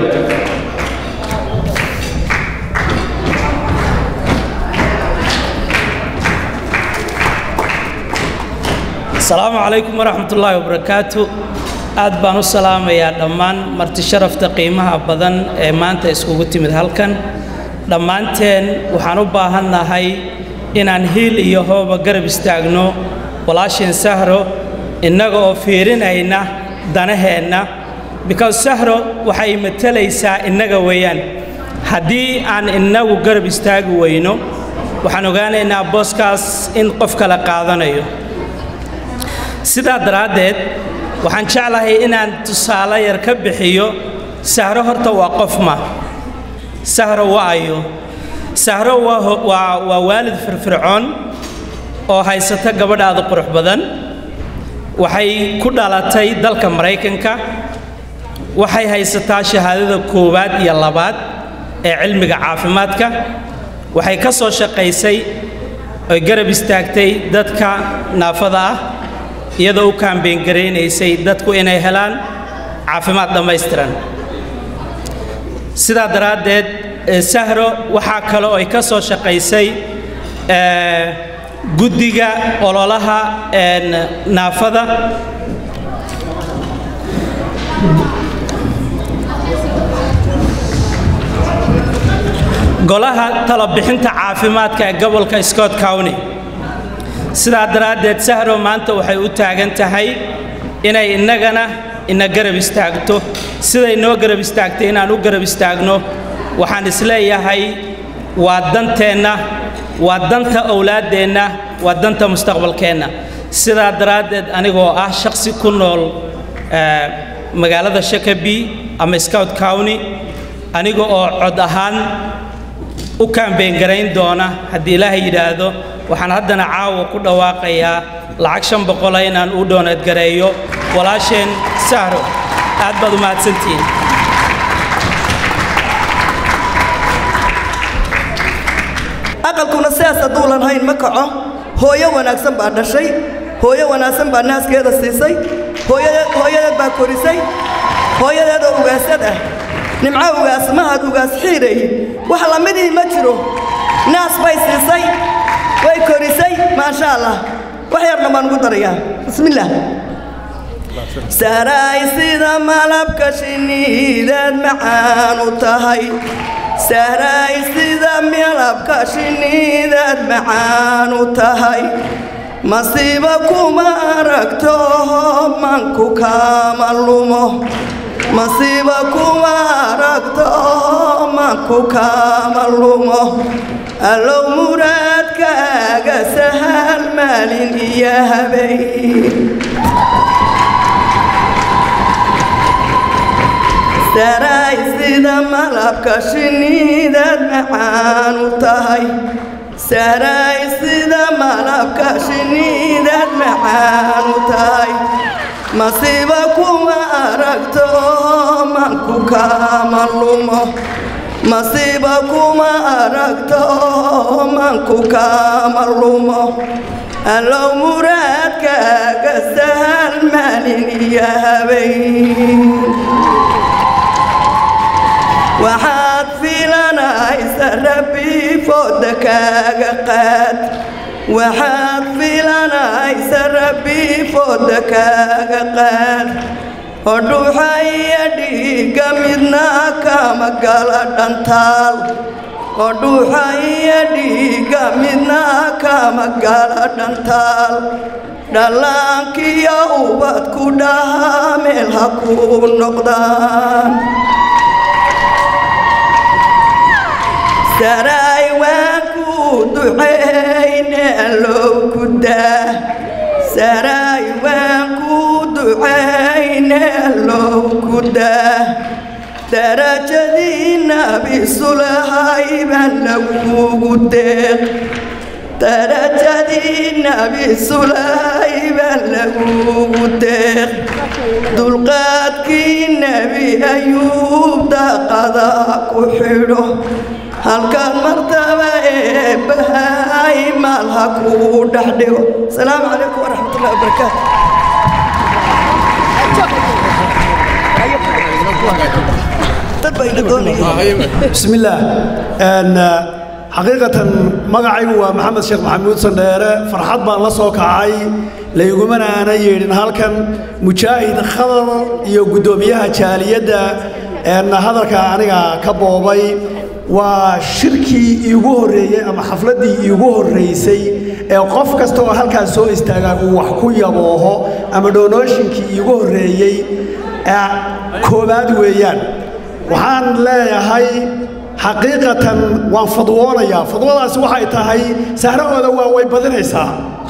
N: asalaamu calaykum waraxmatullaahi wabarakaatu aad baan u salaamayaa dhammaan marti sharafta qiimaha badan ee maanta iskugu timid halkan dhammaanteen waxaan u baahannahay inaan hiil iyo hooba garab istaagno walaasheen sahro innaga oo fiirinayna danaheenna because sahro waxay matalaysaa innaga weeyaan haddii aan innagu garab istaagi weyno waxaan ogaanaynaa booskaas in qof kale qaadanayo sidaa daraaddeed waxaan jeclahay inaan tusaale yar ka bixiyo sahro horta waa qof ma sahro waa ayo sahro waa ho- waa waa waalid firfircoon oo haysata gabadhaada qurux badan waxay ku dhalatay dalka maraykanka waxay haysataa shahaadada koowaad iyo labaad ee cilmiga caafimaadka waxay ka soo shaqaysay oy garab istaagtay dadka naafada ah iyadoo u kaambeyn garaynaysay dadku inay helaan caafimaad dhammaystiran sidaa daraaddeed eh, sahro waxaa kale oo ay ka soo shaqaysay eh, guddiga ololaha een, naafada golaha talabixinta caafimaadka ee gobolka scott county sidaa daraaddeed sahro maanta waxay u taagan tahay inay innagana ina garab istaagto siday noo garab istaagtay inaan u garab istaagno waxaan isleeyahay waa danteenna waa danta owlaaddeenna waa danta mustaqbalkeenna sidaa daraaddeed anigoo ah shakhsi ku nool eh, magaalada shakabi ama scout county aniga oo cod ahaan u kaambeyn garayn doona haddii ilaahay yidhaahdo waxaan haddana caawa ku dhawaaqayaa lacag shan boqola inaan u dooneed gareeyo walaasheen sahro aad baad u mahadsantihiin
D: aqalkuna sidaas hadduulan hayn ma kaco hooyo wanaagsan baa dhashay hooyo wanaagsan baa naaskeeda siisay hooyade- hooyadeed baa korisay hooyadeedoo ugaasad ah nimco ugaas mahad ugaas xiiray wax lamidii ma jiro naas bay siisay way korisay maasha allah wax yarna baan ugu darayaa bismillaah saraay sida malabka shinniidaad macaan u tahay saraay sida malabka shinniidaad macaan u tahay masiiba kuma aragto manku kama lumo masiiba kuma aragto manku kama lumo allow muraadkaaga sahal maalin iyo habeen saraay sida malabka shinniidaad macaan u tahay saraay sida malabka shinniidaad macaan u tahay masiiba kuma aragto manku kama lumo masiiba kuma aragto manku kama lumo allow muraadkaaga sahal maalin iyo habeen waxaad filanaysa rabbi fooda kaaga qaad waxaad filanaysa rabbi fooda kaaga qaad oo dhuuxa iyo dhiigga midna kama gala dhantaal oo dhuuxa iyo dhiigga midna kama gala dhantaal dhallaankiyo ubad ku dhaha meel ha ku noqdaan saraay waan ku ducayne allow ku daa saraay waan ku ducayne allow ku daa darajadii nabi sulahay baan lagugu deeq darajadii nabi sulahay baan lagugu deeq dulqaadkii nebi ayuu daaqada ku xidho halkan martaba eebbahay maal ha kuu dhex dhigo asalaamu calaykum waraxmatullahi wabarakaatu dad baa ila doonaya
O: بسم الله أن حقيقة مقعي ومحمد شيخ محمود صنديرة فرحات بان لسو كعاي ليقومنا أنا يرين هالكن مجاهد خضر يقدوميها جالية أن هذا كأنا كبوبي وشركي يقول ري أما حفلتي يقول رئيسي ee qof kasta oo halkaas soo istaagaa uu wax ku yabooho ama donooshinkii iigu horreeyey ee koowaad weeyaan waxaan leeyahay xaqiiqatan waan fadwoonayaa fadwadaasi waxay tahay sahrahooda waa way badinaysaa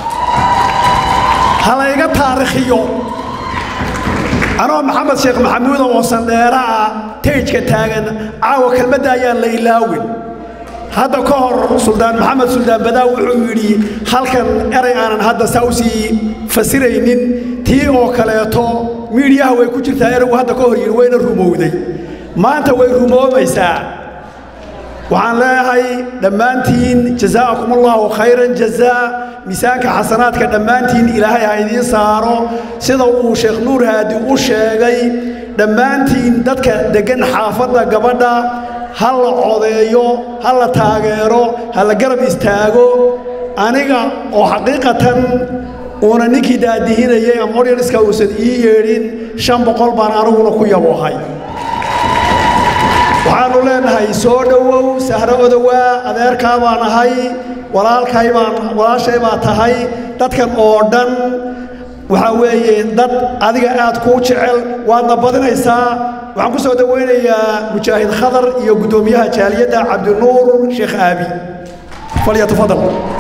O: ha layga taarikhiyo anoo maxamed sheekh maxamuud oo sandheera ah tejka taagan caawa kelmadda ayaan la ilaawin hadda ka hor suldaan maxamed suldaan badaa wuxuu yidhi halkan eray aanan hadda saa usii fasiraynin tii oo kaleeto miidhiyaha way ku jirtaa eraygu hadda ka hor yidhi wayna rumowday maanta way rumoomaysaa waxaan leeyahay dhammaantiin jazaakum allahu khayran jazaa miisaanka xasanaadka dhammaantiin ilaahay ha idiin saaro sida uu sheekh nuur haadi u sheegay dhammaantiin dadka deggan xaafadda gabadha ha la codeeyo ha la taageero ha la garab istaago aniga oo xaqiiqatan uuna ninkii daadihinayay ama oryanska uusan ii yeedhin shan boqol baan aniguna ku yaboohay waxaannu leenahay soo dhowow sahro odowaa adeerkaa baan ahay walaalkay baan walaashay baa tahay dadkan oo dhan waxaa weeye dad adiga aad kuu jecel waadna badinaysaa waxaan ku soo dhowaynayaa mujaahid khadar iyo guddoomiyaha jaaliyadda cabdinuur sheekh aabi falyatafadal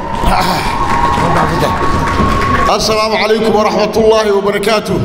P: السلام عليكم ورحمة الله وبركاته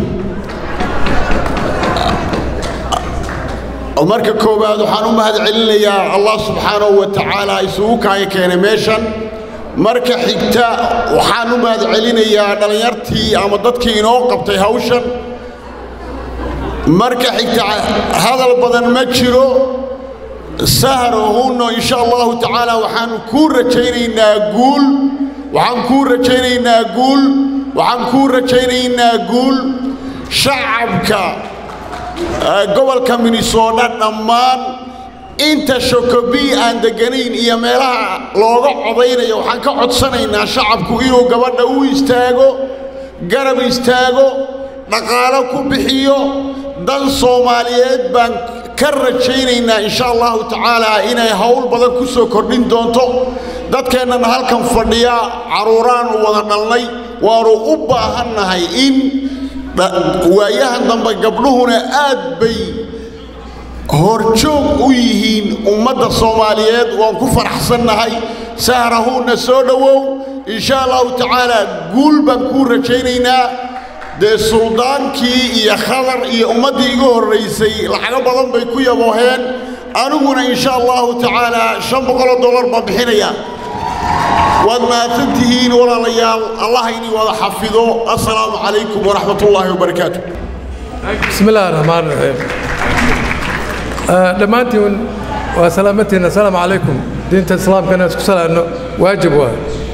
P: marka koowaad waxaan u mahad celinayaa allah subxaanahu wa tacaala isugu kaaya keenay meeshan marka xigta waxaan u mahad celinayaa dhallinyartii ama dadkii inoo qabtay hawshan marka xigta hadal badan ma jiro sahrohunno insha allahu tacaala waxaan kuu rajaynaynaa guul waxaan kuu rajaynaynaa guul waxaan kuu rajaynaynaa guul shacabka gobolka minnesota dhammaan inta shokobii aan deganayn iyo meelaha looga codaynayo waxaan ka codsanaynaa shacabku inuu gabadha u istaago garab istaago dhaqaalo ku bixiyo dan soomaaliyeed baan ka rajaynaynaa insha allahu tacaala inay howl badan ku soo kordhin doonto dadkeennana halkan fadhiya carruuraannu wada dhalnay waannu u baahannahay in waayahan dambe gabdhuhuna aad bay horjoog u yihiin ummadda soomaaliyeed waan ku faraxsannahay sahrahuunna soo dhowow insha allahu tacaala guul baan kuu rajaynaynaa dee suldaankii iyo khadar iyo ummaddii iga horraysay lacago badan bay ku yabooheen aniguna insha allahu tacaala shan boqoloo dollar baan bixinayaa waad mahadsantihiin walaalayaal allah inii wada xafido assalaamu calaykum waraxmat ullaahi wabarakaatu
Q: بسم الله الرحمن الرحيم dhammaantiin waa salaamatiina asalaamu calaykum diinta islaamka inaan isku salaamno waajib waa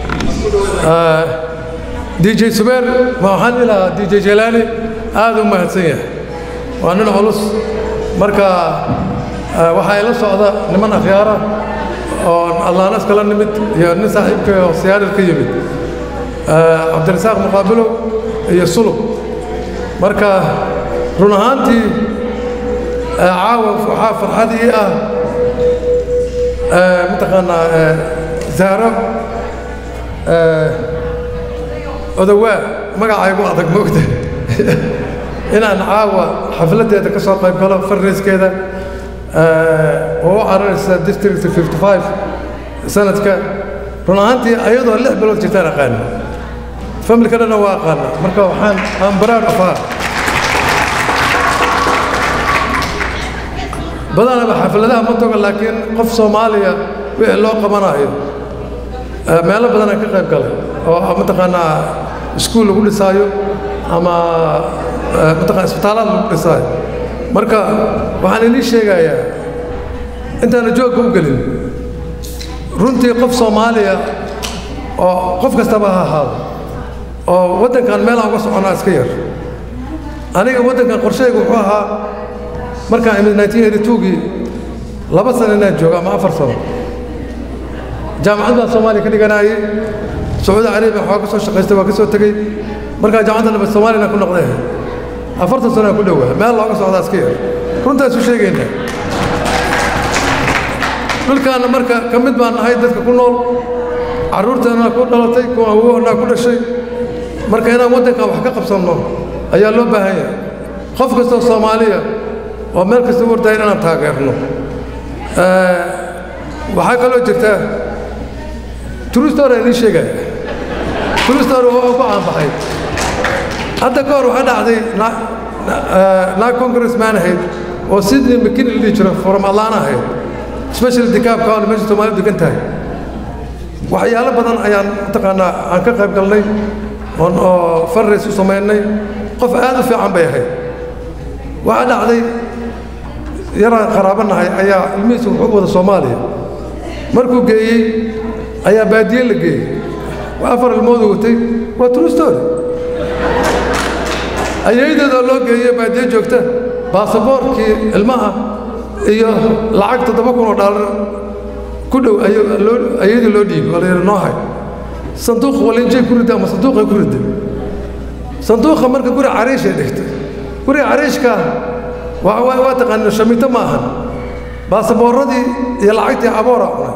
Q: dj sumeer ma waxaan ilahaa dj jelaani aad u mahadsan yahay waa nin culus marka waxaa ila socda niman akhyaara oo allaanas kala nimid iyo nin saaxiibka oo siyaarar ka yimid cabdirasaaq muqaabilow iyo sulub marka run ahaantii caawa waxaa farxadii ah mataqaanaa zaaro odowaa magacaygu adag moogta inaan caawa xafladdeeda ka soo qayb galo farriiskeeda oo u cararaysa district 55 sanadka run ahaantii ayadoo lix bilood jirtaan aqaana familka dhanna waa aqaana marka waxaan aan baraar afaa badanaba xafladaha ma toga laakiin qof soomaaliya wixii loo qabanayo meelo badanaan ka qayb galay oo mataqaanaa iskuul lagu dhisaayo ama mataqana isbitaalaad lagu dhisaayo marka waxaan inii sheegayaa intaana joogka u gelin runtii qof soomaaliya oo qof kastaba ha ahaado oo waddankan meelaan uga soconaa iska yar aniga waddankan qorshayga wuxuu ahaa markaan imid 1982gii laba sano inaan joogo ama afar sano jaamacad baan soomaaliya ka dhiganaayey sacuudi carabiya waxaa ka soo shaqaystay waa ka soo tegey markaa jaamacadda dhambe soomaaliyana ku noqday afartan sano aan ku dhowaa meel looga socdaa iska yar runtaan isu sheegaynaa dhulkaanna marka ka mid baan nahay dadka ku nool carruurteennaa ku dhalatay kuwa awoonaa ku dhashay marka inaan waddankan wax ka qabsanno ayaa loo baahan yahay qof kastoo soomaaliya oo meel kasta u ordaya inaan taageerno waxaa kaloo jirta turistor aan ii sheegaya turistor oo ku caanbaxay hadda ka hor waxaa dhacday naag congressman ahayd oo sydney mckin la dhihi jiro from atlanta ahayd special dikaab county meesha soomaalidu degan tahay waxyaalo badan ayaan mataqaanaa aan ka qayb galnay oon oo fundraise u samaynay qof aad u fiican bay ahayd waxaa dhacday yaraan qaraabo nahay ayaa ilmihiisa wuxuu wada soomaaliya markuu geeyey ayaa baadiye la geeyey waa afar ilmoodu watay waa true story ayaydeedoo loo geeyey baadiye joogta baasaboorkii ilmaha iyo lacag toddoba kun oo dhaalar ku dhow ayadii loo dhiibay oo la yidhi noo hay sanduuq walinjay ku ridda ama sanduuqay ku ridda sanduuqa marka guri cariishay dhigtay guriga cariishkaa waa waa waa taqaanina shamito ma ahan baasaboorradii iyo lacagtii abooraa cunay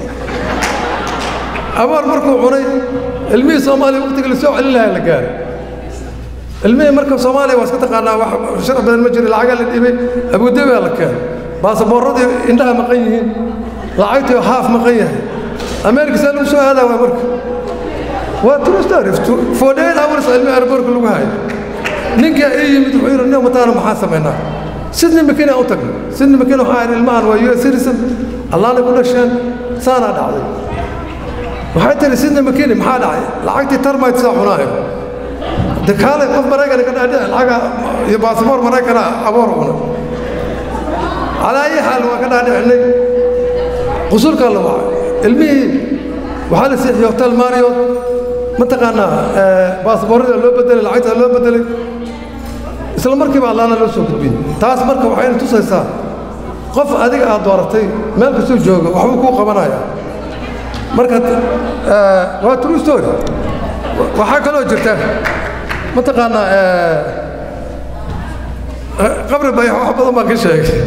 Q: aboor markuu cunay ilmihii soomaaliya waqtigii lasoo celin lahaa la gaaray ilmihii marka soomaaliya waa iska taqaanaa wax sharac badan ma jiro lacagaa la dhibay abuudabaa la keenay baasaboorradii indhaha maqan yihiin lacagtii haaf maqan yahay ameerika saa lagu soo aadaa waa marka waa true story forty eight hours ilmi airbortka lagu hayo ninkaa ii yimid wuxuu yidhi nin mataana maxaa samaynaa sidney makina u tagnay sidney makina waxaa yidhi ilmahan waa u s citizen allaana ku dhasheen saanaa dhacday waxay tiri sidney makini maxaa dhacay lacagtii termite saa cunaayo de kaalay qof maraykana ka dhaadhici lacaga iyo baasboor maraykana aboor cuna calaa ayi xaal waa ka dhaadhicinay qusulkaa la wacay ilmihii waxaa la siixiyey hotel mario mataqaanaa baasboorrada loo bedelay lacagtaa loo bedelay isla markiiba allaana loo soo gudbiyey taas marka waxayna tusaysaa qof adiga aad dooratay meel kastuu jooga waxbuu kuu qabanaya marka waa true story waxaa kaloo jirta mataqaanaa qabri bayax wax badan baan ka sheegay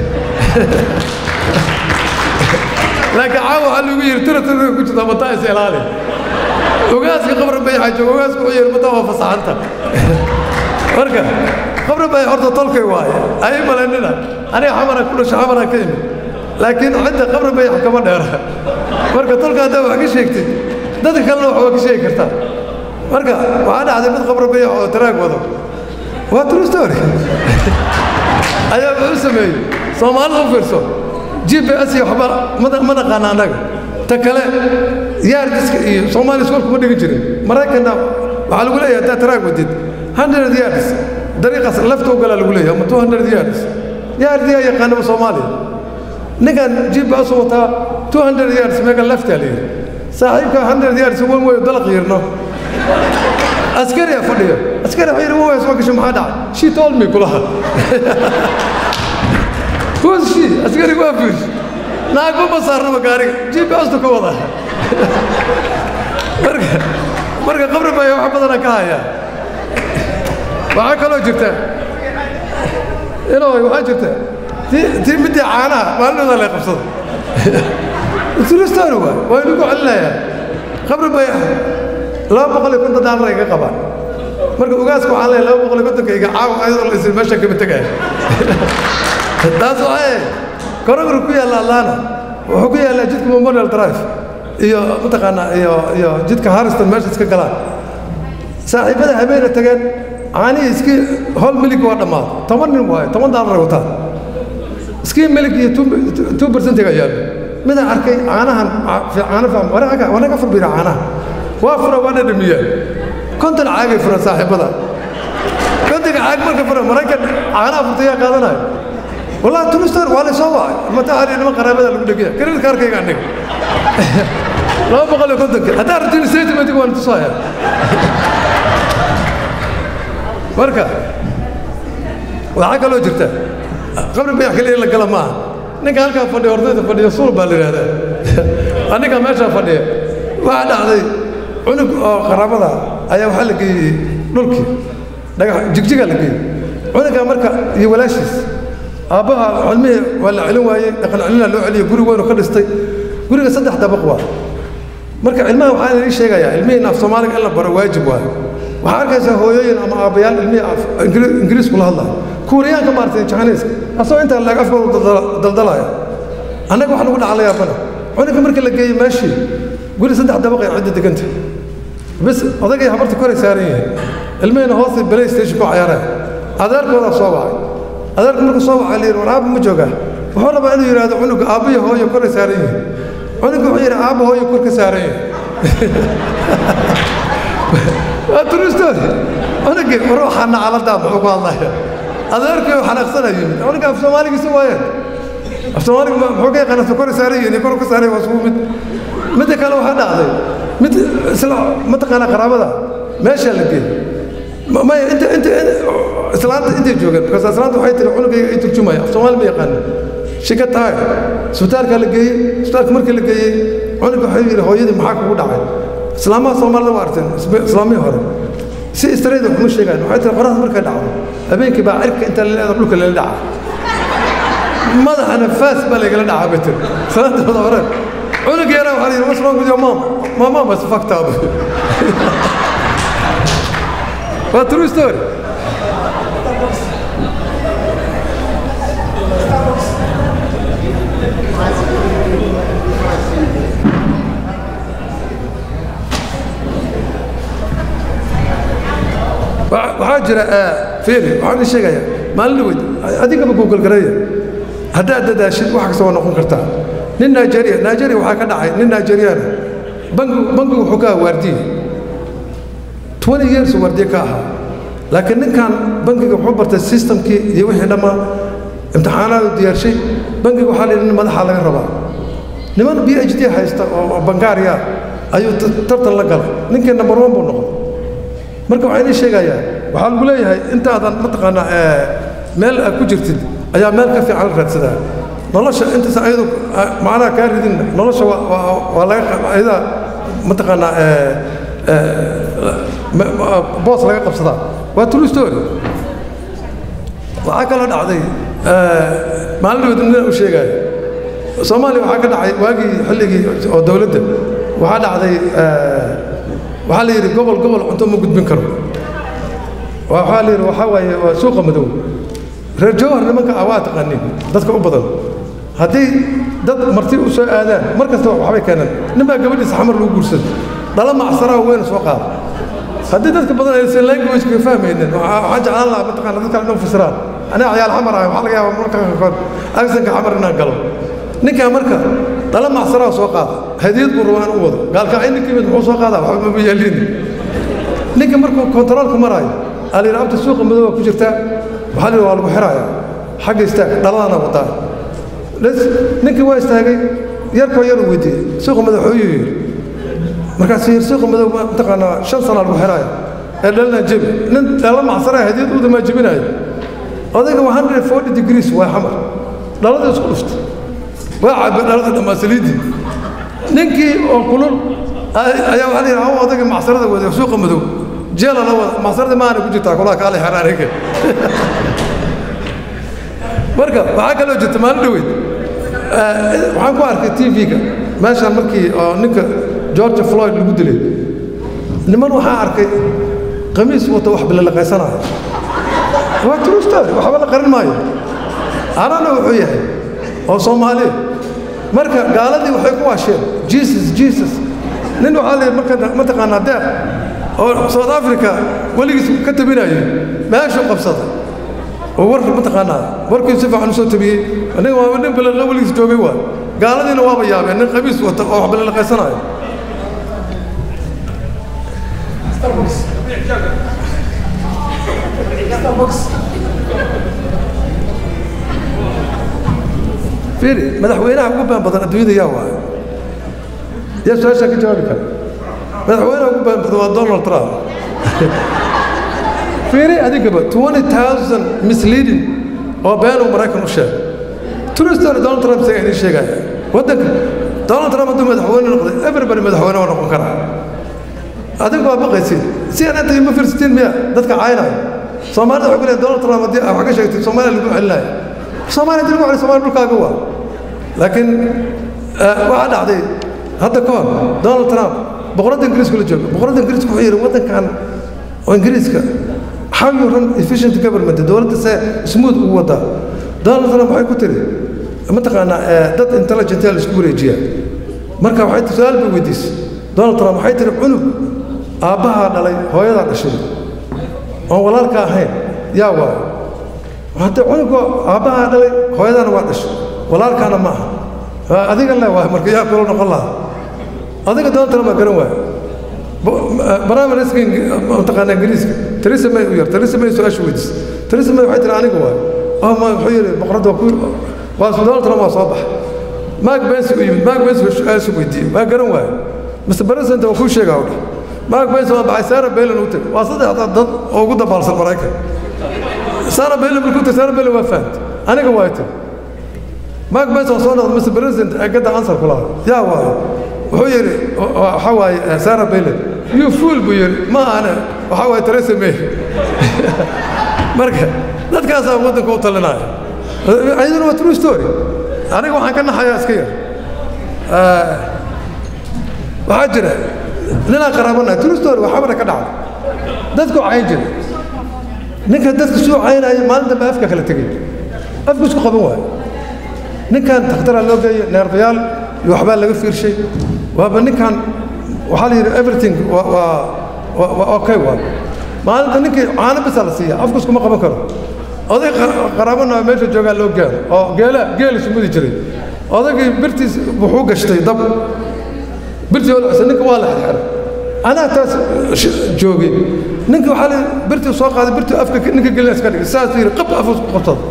Q: laakiin caawa waxaa lagu yidhi tira tira ku jirta mataa is ilaali ogaaska qabri bayaxa jooga ogaasku wuxuu yidhi mataa waa fasaxanta marka qabri bayax horta tolkay waaye ay malaynina aniga xamaraan ku dhasho xamaraan ka imid laakiin cidda qabri bayax kama dheera marka tolka haddaa wax ka sheegtid dadka kalena wax waa ka sheegi kartaa marka waxaa dhacday mid qabri bayax oo taraag wado waa true story ayaa wuxuu sameeyey soomaalida u fiirso g b s iyo waxba ma naqaana annaga ta kale yaardiska iyo soomaaliya iskool kuma dhigin jirin maraykanna waxaa lagu leeyahay haddaa taraag wadid hundred yards dariiqaas lafta u galaa lagu leeyahay ama two hundred yards yaardiyaa yaqaanaba soomaaliya ninkan g b s wataa two hundred yards meega laftaa leeyahay saaxiibka hundred yards wan weyo dalaq yirno askari aa fadhiya askari waxaa yidhi waa soo gashay maxaa dhacay she told me kulaha who's she askari waa fiirs naagba ma saarnaba gaariga g p s-tu ka wada marka marka qabri baa wax badana ka haya waxaa kaloo jirta inoo waxaa jirta tii tii midii caanaha maalintooda lay qabsada turistaan waa waa inagu celinayaa qabri bayax laba boqol iyo konton daalar ay ka qabaan marka ogaaska waxaan leeyahay laba boqol iyo kontonka iga caawa ayadoo la isin meesha kama tegaya taas waxay korogor ku yaalla atlanta wuxuu ku yaallaa jidka memorial drive iyo mataqaanaa iyo iyo jidka harriston meesha iska galaan saaxiibada habeena tageen caanihii iskii hol milig waa dhammaaday toban nin waaye toban daalar ay wataan iskii milig iyo two percentiga yaallo midaan arkay caanahan caano faham wanaga wanaga furbiira caanaha waa fura waa dhadhamiyaan konton caagay furan saaxiibada kontonka caag marka fura maraykan caanaha furta yaa qaadanayo wallahi turistar waa la soo wacay mata hari niman qaraabada lagu dhegaya kredit kaarkayga aniga laba boqol iyo kontonka haddaa rabtiin statementiga waan tusaya marka waxaa kaloo jirta qabri bayax keliya in la gala maaha ninka halkaa fadhiya hordayda fadhiya suul baa la yidhahdaa aniga meeshaa fadhiya waxaa dhacday cunug oo qaraabada ayaa waxaa la geeyey dhulkii dhagax jigjigaa la geeyey cunugaa marka iyo walaashiis aabbaha cilmihii waa la celin waayey dhaqan celinaa loo celiyey guri weynu ka dhistay guriga saddex dabaq waa marka cilmaha waxaa idin sheegayaa ilmihii af soomaaliga in la baro waajib waayo waxaa arkaysaa hooyooyin ama aabbayaal ilmihii af ingiriisku la hadlaya kuuriyaanka maartay jahaniiska asagoo intaa laag afkooda daldalaya annaga wax nagu dhacla yaabana cunuga marka la geeyey meeshii guri saddex dabaq ay cidda deganta bis odagay habarta koray saaran yihiin ilmihiina hoosta balay station ku cayaaraya adeerkoodaa soo wacay adeerku markuu soo wacay la yidhi war aabba ma joogaa wuxuu rabaa inuu yidhaahdo cunuga aabba iyo hooyo koray saaran yihiin cunuga wuxuu yidhi aabba hooyo kor ka saaran yihiin waa turistoodi cunugii war waxaa nacaladaa muxuu ku hadlaya adeerkii oo xanaaqsana yimid cunuga af soomaaligiisa waayeen af soomaaliga muxuu ka yaqaana kor saaran yihiin kor ka saaran waa isugu mid midda kale waxaa dhacday mid isla mataqaanaa qaraabada meeshaa la geeyey maya inta inta islaanta intay joogeen markaas islaanta waxay tiri cunugayga ay turjumaya af soomaali ma yaqaanin shika tahay isbitaalkaa la geeyey isbitaalka markii la geeyey cunuga waxay yidhi hooyadii maxaa kugu dhacay islaamaha soomaalida waa arteen islaamihii hore si istareeda waxuma sheegaan waxay tiri qoraxda markay dhacdo habeenkii baa cirka inta la leedo dhulka lala dhaca madaxana faas baa laygala dhacaa bay tiri salaantooda hore cunug yaraa waxaa la yidhi what's wrong with your mom my mom was fucked up waa true story waxaa jira fiiri waxaan idin sheegayaa maalin weyd adigaba google gareeya haddaad dadaashid wax kasta waa noqon kartaa nin nigeria nigeria waxaa ka dhacay nin nigeriana bangi bangigu wuxuu ka ahaa waardiye twenty years waardiye ka ahaa laakiin ninkan bangiga wuxuu bartay systemkii iyo wixii dhammaa imtixaanaadu diyaarshay bangiga waxaa la yidhi nin madaxa laga rabaa niman b h d haysta oo bangaariya ayuu tartan la galay ninkii number one buu noqday marka waxaan idiin sheegayaa waxaa lagu leeyahay intaadan mataqaanaa meel aad ku jirtid ayaa meel ka fiican la raadsadaa nolosha intaas ayadu macnaha kaa ridin nolosha waa laga ayadaa mataqaanaa boos laga qabsadaa waa true story waxaa kaloo dhacday maalin dhawed nin u sheegaayo soomaaliya waxaa ka dhacay waagii xilligii oo dowladda waxaa dhacday waxaa la yidhi gobol gobol cunto ma gudbin karo waxaa la yidhi waxaa waaye waa suuqa madow reer jawhar nimanka ah waa taqaanin dadka u badan haddii dad marti u soo aadaan mar kasta waxbay keenaan nin baa gabadhiisa xamar lagu guursaday dhala macsaraa weyn soo qaada haddii dadka badan aysan languageka fahmaynin waxaan jeclaan lahaa mataqaana dadka inuu fasiraan aniga ciyaal xamar ah waxaa laga yaabaa marka qaarkood agsanka xamar inaan galo ninkaa marka dhala macsaraa soo qaada hadiyad buu rabaa in u wado gaalka ay ninka yimid muxuu soo qaadaa waxba maba yeelin ninka markuu kontaroolka maraayo aa la yidhi abta suuqa madooba ku jirtaa waxaa la yidhi waa lagu xiraaya xagga istaag dhaladana wadaa ninkii waa istaagay yarkoo yar uu weydiiyey suuqa madow xooyuu yidhi markaasuu yidhi suuqa madow mataqaanaa shan sana lagu xiraaya ee dhalina jebi nin dhala macsaraa hadiyad u damaa jebinaayo odayga waa hundred forty degrees waa xamar dhalada isku dhuftay waa cabay dhalada dhammaa saliiddii ninkii oo kulul ayaa waxaa la yidhi hawa odayga macsarada wada suuqa madow jeela la wada macsarada maana ku jirtaa kulaha kaale xeraaniga marka waxaa kaloo jirta maalin dhaweyd waxaan ku arkay tv-ga meeshaan markii oo ninka george floyd lagu dilay niman waxaa arkay qamiis wata wax bilalaqaysanaya waa true story waxba la qarin maayo anana wuxuu yahay oo soomaaliya marka gaaladii waxay ku waasheen jesus jesus nin waxaa la marka mataqaanaa deeq oo south africa weligiis ka tabinayay meeshuu qabsaday oo war mataqaanaa warkii si fiican usoo tabiyey aniga waa nin balaqo weligiis joogay waa gaaladiina waaba yaabeen nin qamiis wata oo wax balalaqaysanayo fiiri madaxweynaha ugu baan badan adduunyada yaa waayo yaa su-aashaa ka jawaabi kara madaxweynaha ugu baan badan waa donald trump fiiri adigaba 20000 misleading oo been uu maraykan u sheegay turistan donald trump isaga idiin sheegaya waddanka donald trump hadduu madaxweyne noqday everybody madaxweyne waa noqon karaa adigu waa baqaysid si aan inta ima fiirsatiin miya dadka caynaya soomaalida waxay ku leeyahay donald trump haddii wax ka sheegtay soomaaliya lagu celinaya soomaaliya haddii lagu celiyo soomaaliya dhulkaaga waa laakiin waxaa dhacday hadda ka hor donald trump boqoradda ingiriisku la jooga boqoradda ingiriisku wuxuu yidhi waddankan oo ingiriiska how you run efficient government dowladda see smooth ugu wadaa donald trump waxay ku tiri mataqaanaa dad intelligent la isku wareejiyaa marka waxay su-aal bay weydiisay donald trump waxay tiri cunug aabbahaa dhalay hooyadaa dhashay oon walaalka ahayn yaa waayo hadda cunuga aabbahaa dhalay hooyadaana waa dhashay walaalkaana ma aha adiga le waay marka yaa kula noqon lahaa adiga donald trump baa garan waayo barnaamijka mataqaanaa ingiriiska theresa may u yar theresa may su-aasha weydiisay theresa may waxay tiri aniga waayo oh ma wuxuu yidhi boqoradda waa ku waa donald trump waa soo baxay mark bensi u yimid mark bensi su-aasha weydiiyey waa garan waayo mr president waa kuu sheegaa u dheh mark bensi waa baxay sarah bailen u tag waa saddexda dad oo ugu dabaalsan maraykan sarah bailen markuu tag sarah bailen waa fahant aniga waa tag mark bensi waa soo noqday mr president ee gadda ansar ku lahaa yaa waayo wuxuu yidhi waxaa waaye sarah bailen you fool buu yidhi ma ahane waxaa waaye theresa may marka dadkaasaa waddanka u talinaya ayaduna waa true story aniga waxaan ka naxayaa iska yar waxaa jira ninaan qaraabanahay true story waa xabara ka dhacda dadku cayn jira ninka dadka suu caynaya maalin dambe afka kala tegay afku isku qaban waayo ninkan takhtaraa loo geeyo neerbayaal iyo waxbaa laga fiirshay waaba ninkan waxaa la yidhi everything waa waa waa okay waa maalinta ninkii caano bisa la siiya afku iskuma qaban karo oday qaraabana meesha joogaa loo gaaro oo geela geel isumudi jiray odaygii birtiis wuxuu gashtay dab birtii olcisa ninka waa la xirxiray anaa taas joogay ninka waxaa la birtii soo qaaday birtii afka ninka gelin iska dhigay saas yidhi qab afus ku qabsada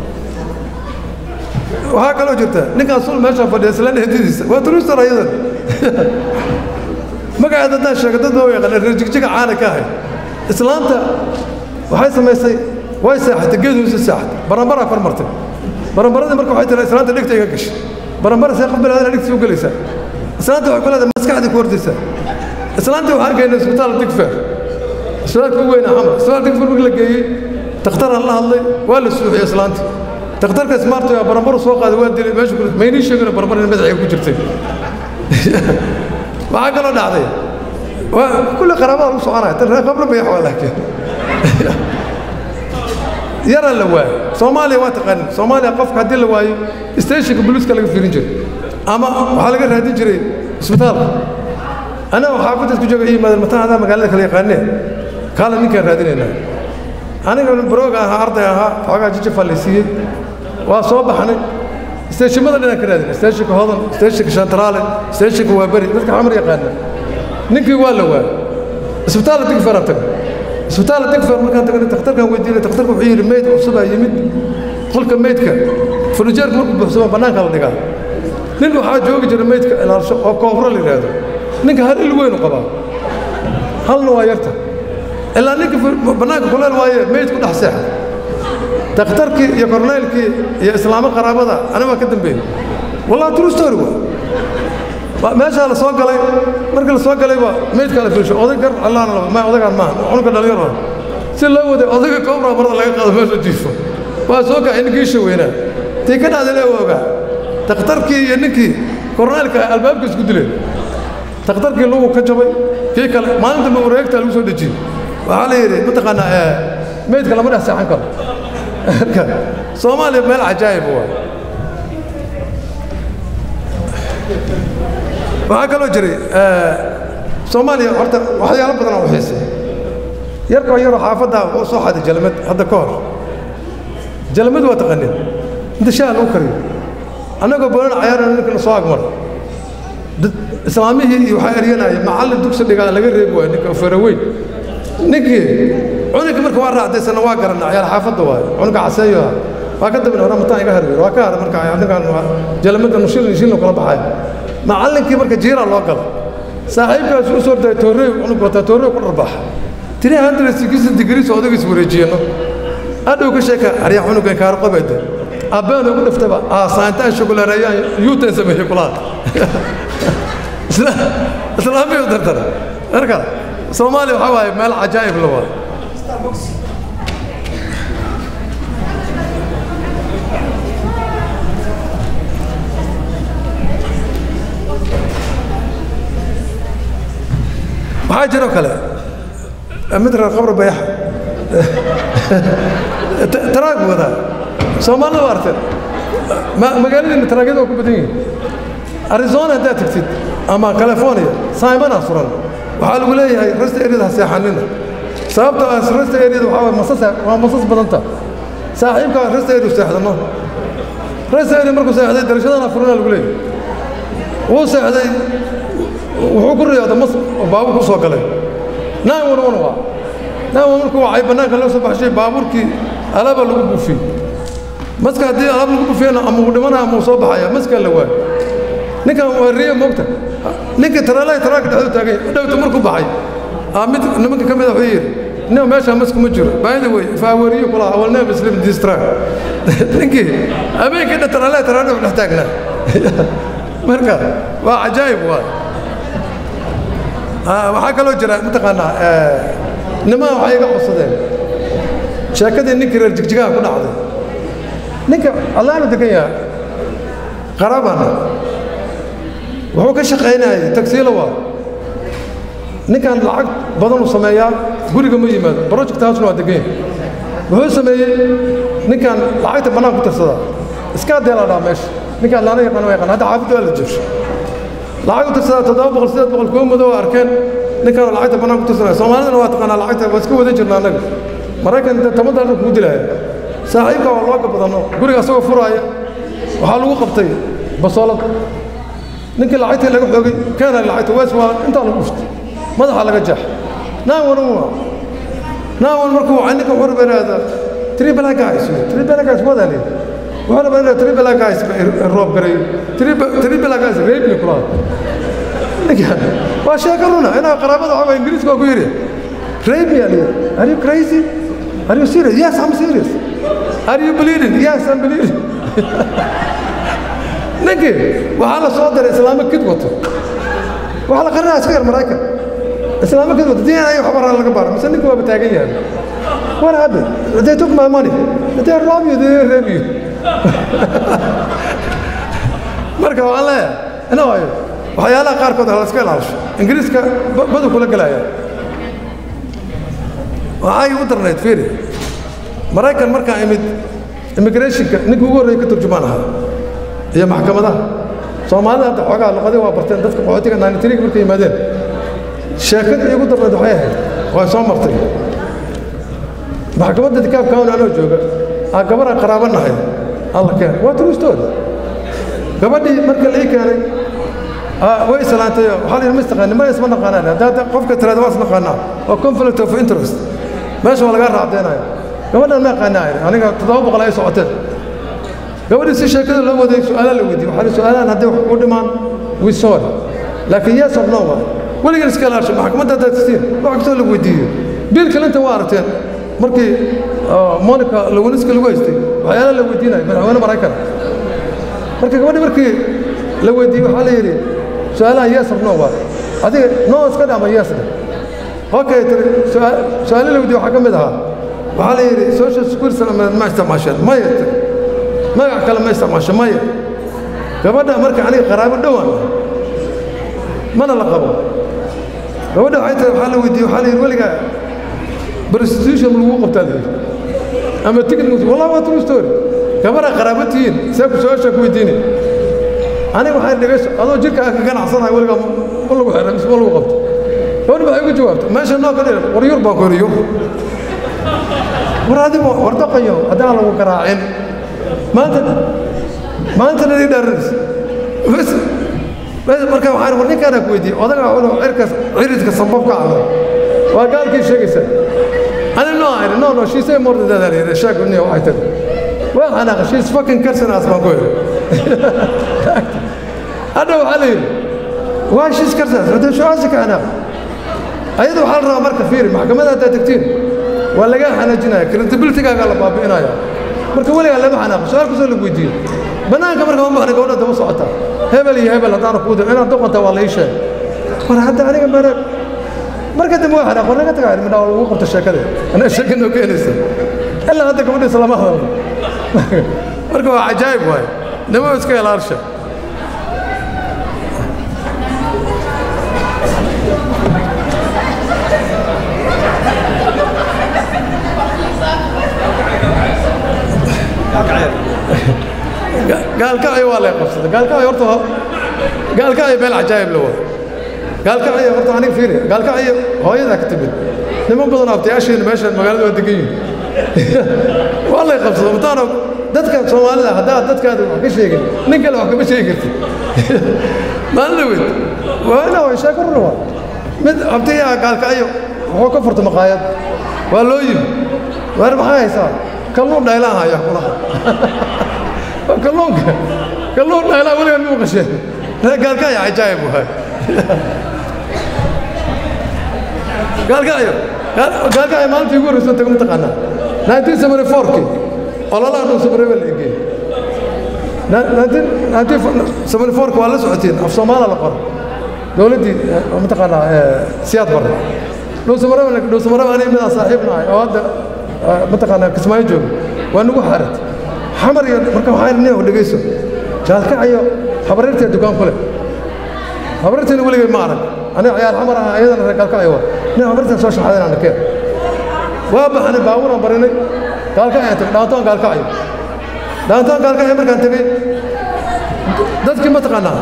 Q: waxaa kaloo jirta ninkaan sul meesha fadhiya isla hedidiisa waa turistar ayadan magaceeda haddaan sheego dad baa u yaqaana reer jigjiga caana ka ahay islaanta waxay samaysay way seexatay geed hoose seexatay baranbaraa kor martay baranbaradii marka waxay tiraa islaanta dhegta iga gashay baranbara see qof binaadana dhegtiisa u gelaysaa islaanta waxay ku leedahay maskaxdii ku hordaysaa islaantii waxaan geynay isbitaal digfeer isbitaalka ugu weyna xamar isbitaal digfeer markii la geeyey takhtaraan la hadlay waa la suuxiyey islaantii takhtarka smarto yaa baranbaru soo qaaday waa dilay meesha ku maynii sheegina baranbar in madaxiga ku jirtay waxaa kaloo dhacday waa kulli qaraabada lagu soconaya tan reer qabla bayax waa laakiin yaraa la waayo soomaaliya waa taqaanin soomaaliya qofka haddii la waayo stationka booliiska laga fiirin jiray ama waxaa laga raadin jiray isbitaalka anaga xaafadda isku jooga yimaadeen mataan adaa magaalada kala yaqaanee kaala ninkaan raadinaynaa aniga barooga ahaa arday ahaa xoogaa jijafaa la siiyey waa soo baxnay steeshimada dhinaan ka raadinay steeshinka hodan steeshinka shantaraale steeshinka waa beri dadka xamar yaqaana ninkii waa la waayay isbitaalla digferaan tagnay isbitaalla digfer markaan tagnay takhtarkaan weydiinay takhtarka wuxuu yidhi meyd cusubaa yimid qolka meydka furnijeerka markuu buuxsamo bannaanka la dhigaa nin waxaa joogi jira meydka ilaalsho oo koofro la yidhaahdo ninka hal il weynu qabaa halna waa yarta ilaa ninka bannaanka kuleel waaye meyd ku dhex seexa takhtarkii iyo korneylkii iyo islaamo qaraabada aniga waa ka dambeeyey wallahi true story waa meeshaa la soo galay markii la soo galayba meydkaa la fiirsho oday gar allaana laba ma odagaan maaha cunugka dhalinyaro si loo waday odayga koobraa marada laga qaado meesha jiifo waa soo kacay ninkii isha weynaa tii ka dhacday lee ogaa takhtarkii iyo ninkii korneylka albaabka isku dileen takhtarkii lugu ka jabay kii kale maalinta ma wareegtaa lagu soo dejiyey waxaa la yidhi mataqaanaa meydka lama dhex seexan karo marka soomaaliya meel cajaa'ib waa waxaa kaloo jiray soomaaliya horta waxyaalo badan oo xiisay yarkoo yaroo xaafaddaa wuxuu soo xaday jalmad hadda ka hor jalmad waa taqanin inta shaha lagu kariyo annagoo boolan cayaarana ninkana soo agmar islaamihii iyo waxaa eryanaya macallin dugsi dhigaa laga reebi waayo ninka faraweyn ninkii cunuga marka waa raacdaysana waa garanaa ciyaal xaafadda waayo cunuga caseeyo ah waa ka dabin hore mataan iga harweer waa ka haray marka ninkaan jalamada nushilin shilin kala baxaya macallinkii marka jiiraa loo gala saaxiibkaas u soo daya toorey cunug wataa toorey ku dharbaxa tiri hundred sixty degrees oo odagiis wareejiyeno adhow ka sheeka aryaa cunugan kaar qabeede abbaan ugu dhiftaba aasaantaan shugulareeyaan yuutan sameeyey kulaha islaamiyu dartara marka soomaaliya waxaa waaye meel cajaa'ib la waa waxaa jiro kale mid reer qabr bayaxa taraag wadaa soomaalida waa arteen magaaladiina taraagyada waa ku badan yihin arizona haddaad tagtid ama california saimanaa suran waxaa lagu leeyahay resta eryada ha seexanina sababta ah resta eryada waxaa waay masas waa masas badanta saaxiibkaa resta eryu seexdano resta erya markuu seexday darashadana furana lagu leeyahay wuu seexday wuxuu ku riyooda mas baabur ku soo galay naan wan wan waa naan wan markuu wacay bannaanka loo soo baxshay baabuurkii alaaba lagu buufiyey maska haddii alaab lagu buufiyana ama uu dhimanaya ama uu soo baxaya maskaa la waayo ninkan waa riya moogta ninkii taraalaha taraaka dhexduu taagan yahay dhowta markuu baxay aa mid nimanka ka mid a wuxuu yidhi nin meeshaa maska ma jiro baayida wey faawariyo kula awal neem islim distract ninkii habeenkii dhan taraalaha taraaka dhex taagnaa marka waa cajaa'ib waa waxaa kaloo jira mataqaanaa nimaa waxay iga codsadeen sheekadii ninkii reer jigjigaha ku dhacday ninka allaanu degan yahay qarabana wuxuu ka shaqaynayay tagsiilo waa ninkan lacag badan uu sameeyaa guriga ma yimaado project housena waa degan yahay wuxuu sameeyey ninkan lacagta bannaan ku tirsadaa iskaa deelaa dhaa meesha ninkaan laana yaqaan waa yaqaan hadda xaafidda waa la joogso lacag u tirsadaa toddoba boqol sideed boqol kuwa madow arkeen ninkaan lacagta bannaan ku tirsanaya soomaalidana waa taqaanaa lacagta waa iska wadan jirna annaga maraykan inta toban daalar kugu dilaya saaxiibka waa looga badano guriga asagoo furaaya waxaa lagu qabtay basoolad ninkii lacagtii laga xoogay keenay lacagta wees waa intaa lagu dhuftay madaxa laga jeex naan wan waa naan wan markuu wacay ninka wuxuu rabaa inaada three black guys three black guys wadaa leeyahay wuxuu rabaa inaad three black guys roob gareeyo three black guys rape ni kulaha ninkan waa sheeko runa inaa qaraabada waxaa ingiriiska waa ku yidhi rape yaa leeyahay are you crazy are you serious yes I'm serious are you bleeding yes I'm bleeding ninkii waxaa la soo diray islaamo kid wato waxaa la qarinaya iska yar maraykan islaamo kid wato diin ay waxba raa laga baaro mise ninka waaba taagan yahay what happened they took my money they rob you they rape you marka waxaan leeyahay ina waayo waxyaalaha qaarkood ha la iska ilaalisho ingiriiska badu kula gelaya waxay u darnayd fiiri maraykan markaan imid immigrationka ninka ugu horreeya ka turjumaan ahaa iyo maxkamadaha soomaalida hadda xoogaa luqadii waa barteen dadka qaxootiga naanitiriga markay yimaadeen sheekadii iigu darnayd waxay ahayd waa soo martay maxkamadda dikaab kawn anoo jooga aa gabaraan qaraabo nahay alla keen waa true story gabadhii marka la ii keenay way islaantay waxaa la yidhi ma istaqaanin ma isma naqaanaan haddaa qofka tiraada waa isnaqaanaa waa conflict of interest meesha waa lagaa raacdeenaya gabadhan ma yaqaanaa aniga toddoba boqol ay socoteen gabadhii si sheekada loo waday su-aalaha la weydiiyey waxaa su-aalahan hadday wax ku dhimaan we sorry laakiin yes or no waa weligan iska ilaasho maxkamadda haddaad tiin wax kastoo la weydiiyo bill clinton waa aragteen markii monica lewiniska lagu haystay waxyaalaha la weydiinaya madaxweyne maraykan marka gabadhii markii la weydiiyey waxaa la yidhi su-aalaha yes or no waa adiga no iska dhama yes dheh okay tiri su-aalo la weydiiyey waxaa ka mid ahaa waxaa la yidhi social security ma isticmaasheen maya tiri magac kale ma isticmaasho maya gabadha marka aniga qaraabo dhowaan mana la qabo gabadha waxay tahay waxaa la weydiiyey waxaa la yidhi weligaa prostitution lagu qabtaa la yidhi ama ticket wallahi waa true story gabadha qaraabo tihiin see ku su-aashaa ku weydiini aniga waxay dhegayso adoo jirka ka ganacsanahay weligaa ma lagu xiray mise ma lagu qabto gabadha waxay ugu jawaabtay meesha noo ka dhiran war yur baan ku yidhi yur war adigo war daqayo haddaan lagu garaacin maanta maantana ii dhaaranaysa bas bas marka waxaan war ninkaana ku weydiiyey odaga wuxuu cirkas ciridka sambabka cala waa gaalkii sheegaysa ani no ayri no no she say more than that ayri sheeg ni waxay tiri waa xanaaqa she's fucking cursing us baan ku yidhi hadha waxaa la yidhi waa she's cursing us hadda shucaasi ka xanaaq ayada waxaa la rabaa marka fiiri maxkamadda haddaad tagtiin waa lagaa xanaajinaya credibilitygaagaa la baabi'inaya marka weligaa lama xanaaqo su-aal kastoo lagu weydiiyo bannaanka marka ma baxna gabadha daba socota hebel iyo hebel haddaana kuu dir inaad doqonta waa la ii sheeg war hadda aniga mare marka dambe waa xanaaq war naga tagaa midhaa lagu qabta sheekada anaa sheeka noo keenaysa ilaa hadda gabadhiisa lama hadlo marka waa cajaa'ib waay nimo iska ilaalsha gaalkacyo waa lay qabsaday gaalkacyo horta gaalkacyo meel cajaa'ib la waa gaalkacyo horta aniga fiiri gaalkacyo hooyadaa ka timid niman badan abtayaasheena meesha magaalada waa degan yihin waa lay qabsaday mataana dadka soomaalida haddaad dadkaada wax ka sheegin nin kale wax kama sheegi kartid maalin dhaweyd waa ina way sheeko runa waa mid abtayaa gaalkacyo wuxuu ka furta maqaayad waa loo yimi waar maxaa haysaa kalluun dhaylaan haya kulaha kalluunka kalluun dhaylaa weliga muu qasheen gaalkacyo cajaa'ib waay gaalkacyo gaalkacyo maalintii ugu horreysan tago mataqaanaa 1974kii ololaha dhow samarebe la egeeyey 1974 waa la socotiin af soomaala la qoro dowladdii mataqaanaa siyaad barre dhowsamarebe dhowsamarebe aniga midaan saaxiib nahay oo hadda mataqaanaa kismaayo jooga waa nagu xaarat xamar iyo marka waxaa nin oo dhegayso gaalkacyo habareertee dukaan ku leh habareerteena weligay ma arag aniga ciyaar xamar ah ayadana reer gaalkacyo waa nin habareerteen soo shaxaadeen aan arkeen waa baxnay baabuuraan barinay gaalkacyo tagay dhaantoon gaalkacyo dhaantoon gaalkacyo markaan tegey dadkii ma taqaanaa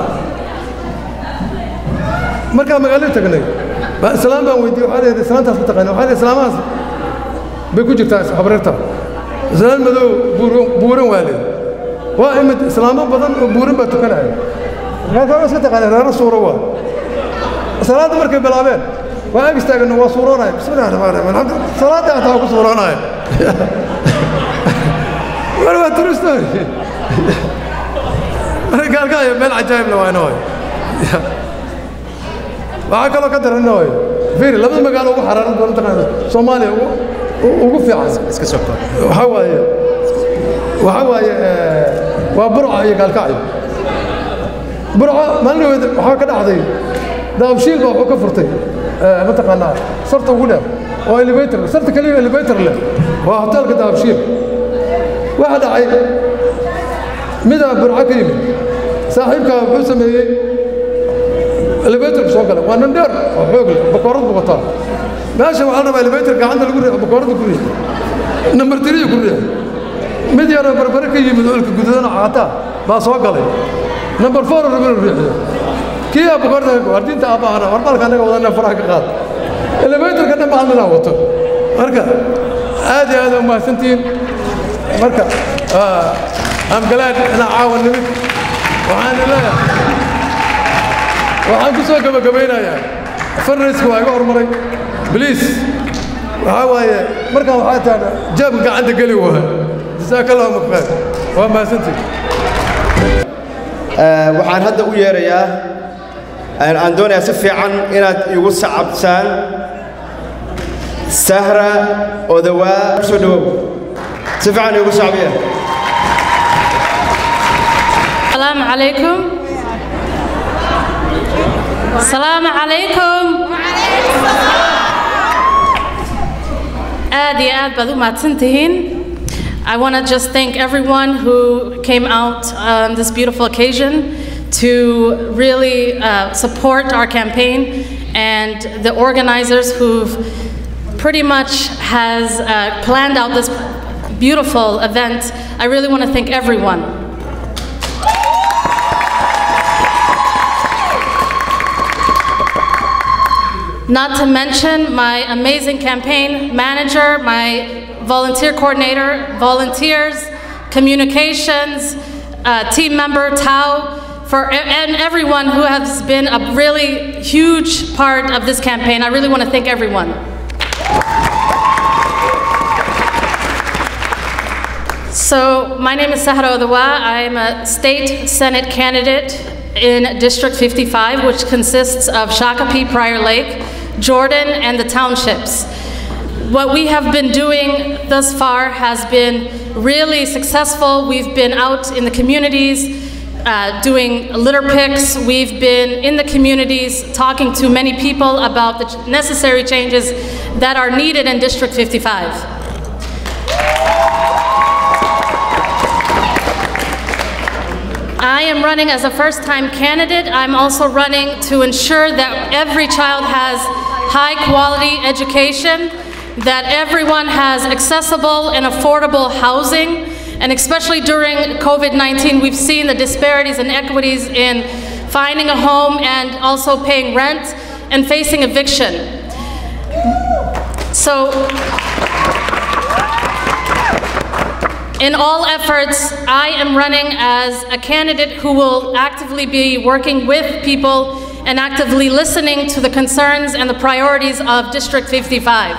Q: markaan magaalada tagnay islaam baan weydiiyey waxaa leedahay islaantaas ma taqaanaa waxaa leedahay islaamahaas bay ku jirtaa habareerta islaan madow buuran waa leed waa imid islaamo badan oo buuran baa tukanaya markaa iska taqaanay reero suuro waa salaadda markay bilaabeen waa ag istaagano waa suuroonaya bismillahi raxmaan raxiim alxamdu salaadda hataa waa ku suuroonaya war waa turisto marka gaalkaayo meel cajaa'ib la waa ina waay waxaa kaloo ka daran ina waay fiiri labada magaalo ugu xaraaran badan taqaana soomaaliya ugu ugu fiican iska soo waxaa waaye waxaa waaye waa burca iyo gaalkacyo burca maalin dhaweed waxaa ka dhacday daabshiil baa wuxuu ka furtay mataqaanaa sarta ugu dheer oo elevator sarta keliya elevator leh waa hoteelka daabshiil waxaa dhacay midaa burca ka yimid saaxiibkaa wuxuu sameeyey elevatorku soo galay waa nin dheer oo xoog leh bakoorad buu wataa meesha waxaa la rabaa elevator gacanta lagu riixo bakooradda ku riixo nambar tiriya ku riixo mid yaroo barbare ka yimid oo ilka gududana caataa baa soo galay nambar four raba inuu riixiyo kii aa bakooradda wardiinta aabahana warbalka annaga wadana faraha ka qaad elevatorka dhan baa ninaa wato marka aad iyo aad u mahadsantihiin marka am glad inaa caawa nimid waxaan leeyahay waxaan ku soo gabagabaynayaa farrayska waa iga hormaray بليز waxaa waaye markaan waxaa taana jaabka gacanta geli waa jasaaka allahu khayr waa mahadsantii
A: waxaan hadda u yeerayaa aan doonayaa si fiican inaad igu sacabtaan sahra odawaa soo dhawow si fiican igu sacbiya
R: السلام عليكم السلام عليكم aad iyo aad baad u mahadsantihiin I want to just thank everyone who came out on this beautiful occasion to really uh, support our campaign and the organizers who've pretty much has uh, planned out this beautiful event. I really want to thank everyone. Not to mention my amazing campaign manager, my volunteer coordinator, volunteers, communications, uh, team member Tao, for and everyone who has been a really huge part of this campaign. I really want to thank everyone. So, my name is Sahara Odawa. I'm a state senate candidate in District 55, which consists of Shakopee, Prior Lake, Jordan, and the townships. What we have been doing thus far has been really successful. We've been out in the communities uh, doing litter picks. We've been in the communities talking to many people about the ch- necessary changes that are needed in District 55. I am running as a first time candidate. I'm also running to ensure that every child has high quality education, that everyone has accessible and affordable housing, and especially during COVID 19, we've seen the disparities and equities in finding a home and also paying rent and facing eviction. So, In all efforts, I am running as a candidate who will actively be working with people and actively listening to the concerns and the priorities of District 55.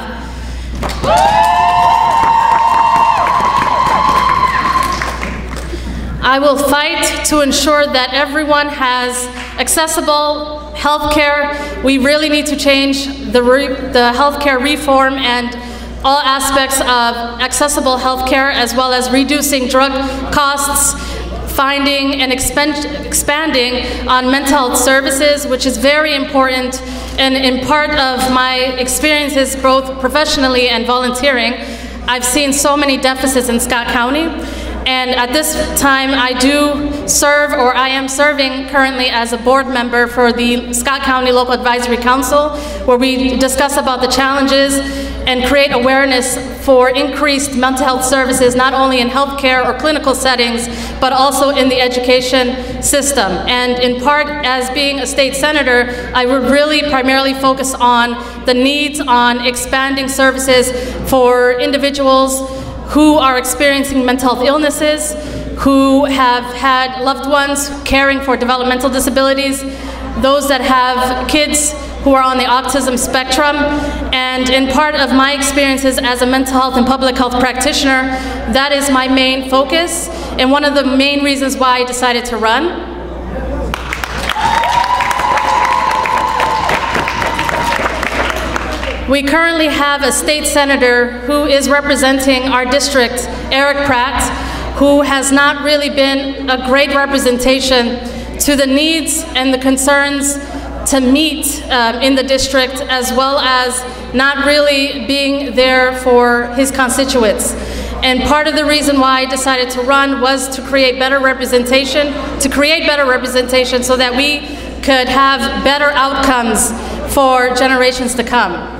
R: I will fight to ensure that everyone has accessible health care. We really need to change the, re- the healthcare reform and all aspects of accessible healthcare as well as reducing drug costs, finding and expen- expanding on mental health services, which is very important. And in part of my experiences, both professionally and volunteering, I've seen so many deficits in Scott County. And at this time, I do serve, or I am serving currently as a board member for the Scott County Local Advisory Council, where we discuss about the challenges and create awareness for increased mental health services, not only in healthcare or clinical settings, but also in the education system. And in part, as being a state senator, I would really primarily focus on the needs on expanding services for individuals who are experiencing mental health illnesses, who have had loved ones caring for developmental disabilities, those that have kids who are on the autism spectrum. And in part of my experiences as a mental health and public health practitioner, that is my main focus and one of the main reasons why I decided to run. We currently have a state senator who is representing our district, Eric Pratt, who has not really been a great representation to the needs and the concerns to meet um, in the district, as well as not really being there for his constituents. And part of the reason why I decided to run was to create better representation, to create better representation so that we could have better outcomes for generations to come.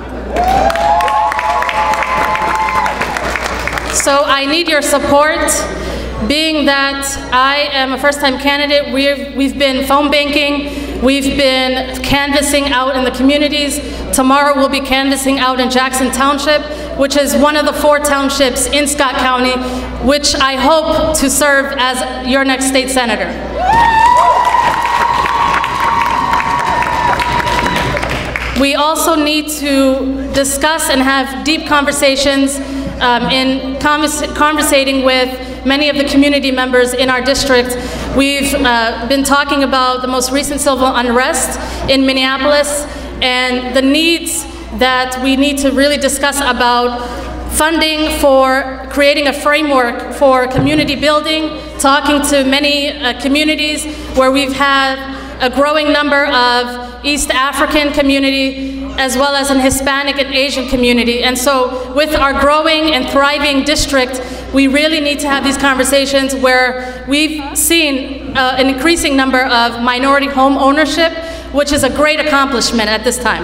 R: So I need your support. Being that I am a first-time candidate, we've, we've been phone banking, we've been canvassing out in the communities. Tomorrow we'll be canvassing out in Jackson Township, which is one of the four townships in Scott County, which I hope to serve as your next state senator. We also need to discuss and have deep conversations um, in convers- conversating with many of the community members in our district. We've uh, been talking about the most recent civil unrest in Minneapolis and the needs that we need to really discuss about funding for creating a framework for community building, talking to many uh, communities where we've had a growing number of East African community as well as an Hispanic and Asian community. And so with our growing and thriving district, we really need to have these conversations where we've seen uh, an increasing number of minority home ownership, which is a great accomplishment at this time.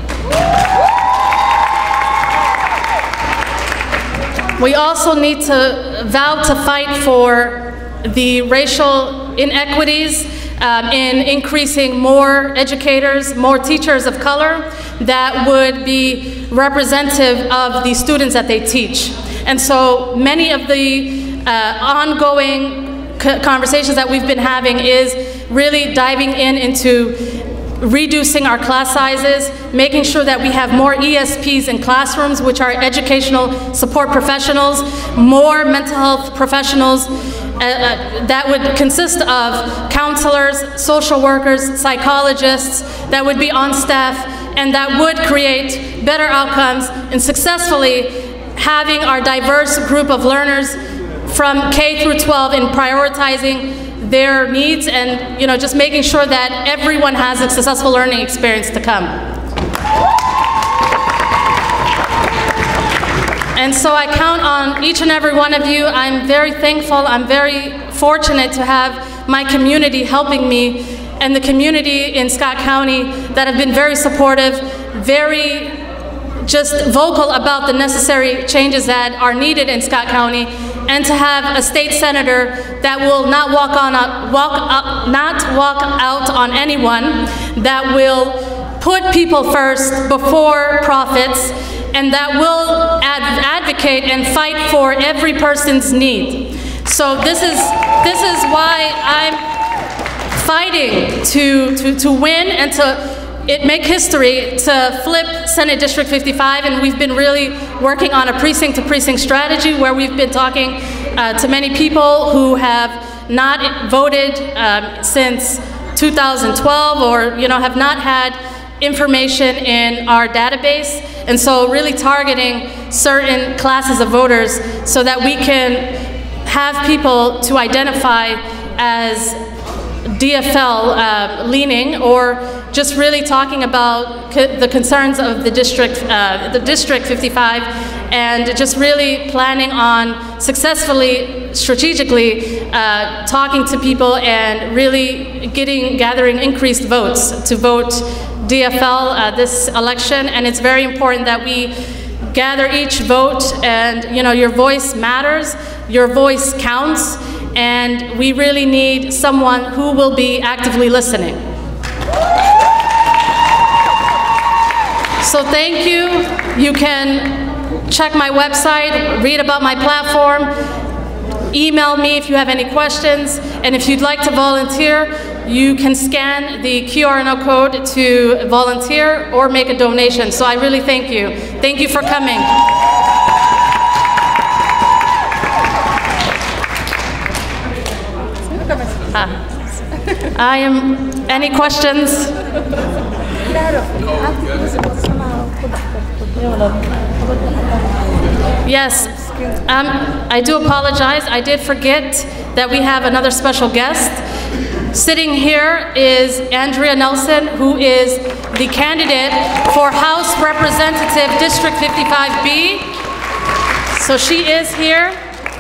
R: We also need to vow to fight for the racial inequities um, in increasing more educators, more teachers of color that would be representative of the students that they teach. And so many of the uh, ongoing conversations that we've been having is really diving in into reducing our class sizes, making sure that we have more ESPs in classrooms, which are educational support professionals, more mental health professionals, uh, uh, that would consist of counselors, social workers, psychologists that would be on staff and that would create better outcomes in successfully having our diverse group of learners from K through 12 in prioritizing their needs and you know just making sure that everyone has a successful learning experience to come. And so I count on each and every one of you. I'm very thankful. I'm very fortunate to have my community helping me and the community in Scott County that have been very supportive, very just vocal about the necessary changes that are needed in Scott County, and to have a state senator that will not walk on walk up, not walk out on anyone, that will put people first before profits, and that will ad advocate and fight for every person's need. So this is this is why I'm fighting to, to, to win and to it make history to flip Senate District 55, and we've been really working on a precinct to precinct strategy where we've been talking uh, to many people who have not voted um, since 2012 or you know have not had information in our database, and so really targeting certain classes of voters so that we can have people to identify as DFL uh, leaning or just really talking about co the concerns of the district, uh, the district 55, and just really planning on successfully, strategically uh, talking to people and really getting, gathering increased votes to vote DFL uh, this election. And it's very important that we gather each vote, and you know, your voice matters, your voice counts and we really need someone who will be actively listening. So thank you. You can check my website, read about my platform, email me if you have any questions, and if you'd like to volunteer, you can scan the QR code to volunteer or make a donation. So I really thank you. Thank you for coming. I am, any questions? Yes, um, I do apologize. I did forget that we have another special guest. Sitting here is Andrea Nelson, who is the candidate for House Representative District 55B. So she is here.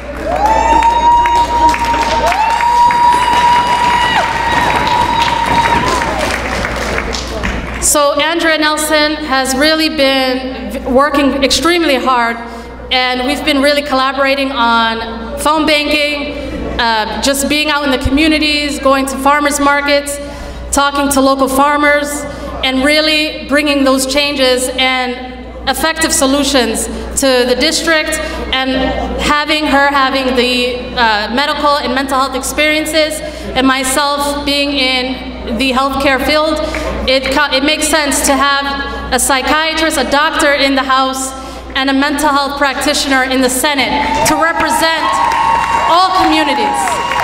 R: So Andrea Nelson has really been working extremely hard and we've been really collaborating on phone banking, uh, just being out in the communities, going to farmers markets, talking to local farmers, and really bringing those changes and effective solutions to the district and having her having the uh, medical and mental health experiences and myself being in the healthcare field, it, it makes sense to have a psychiatrist, a doctor in the House, and a mental health practitioner in the Senate to represent all communities.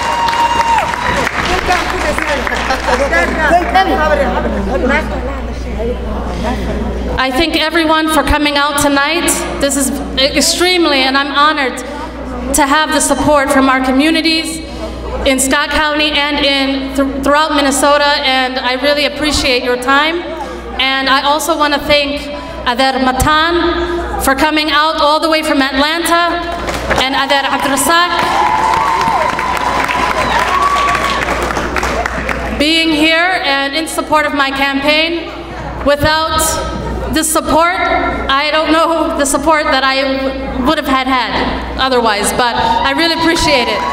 R: I thank everyone for coming out tonight. This is extremely, and I'm honored to have the support from our communities in Scott County and in th throughout Minnesota, and I really appreciate your time. And I also want to thank Adar Matan for coming out all the way from Atlanta, and Adar Abdrasak being here and in support of my campaign. Without the support, I don't know the support that I would have had had otherwise, but I really appreciate it.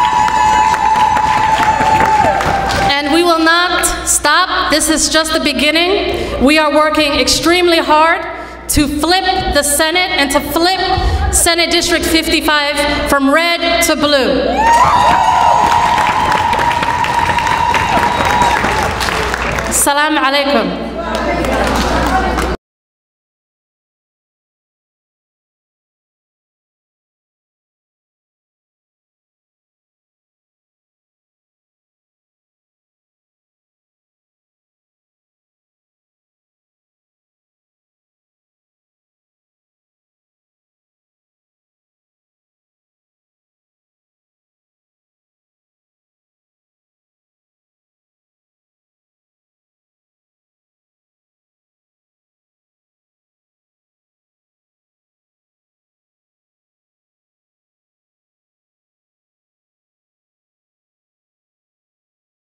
R: And we will not stop. This is just the beginning. We are working extremely hard to flip the Senate and to flip Senate District 55 from red to blue. Salam alaikum.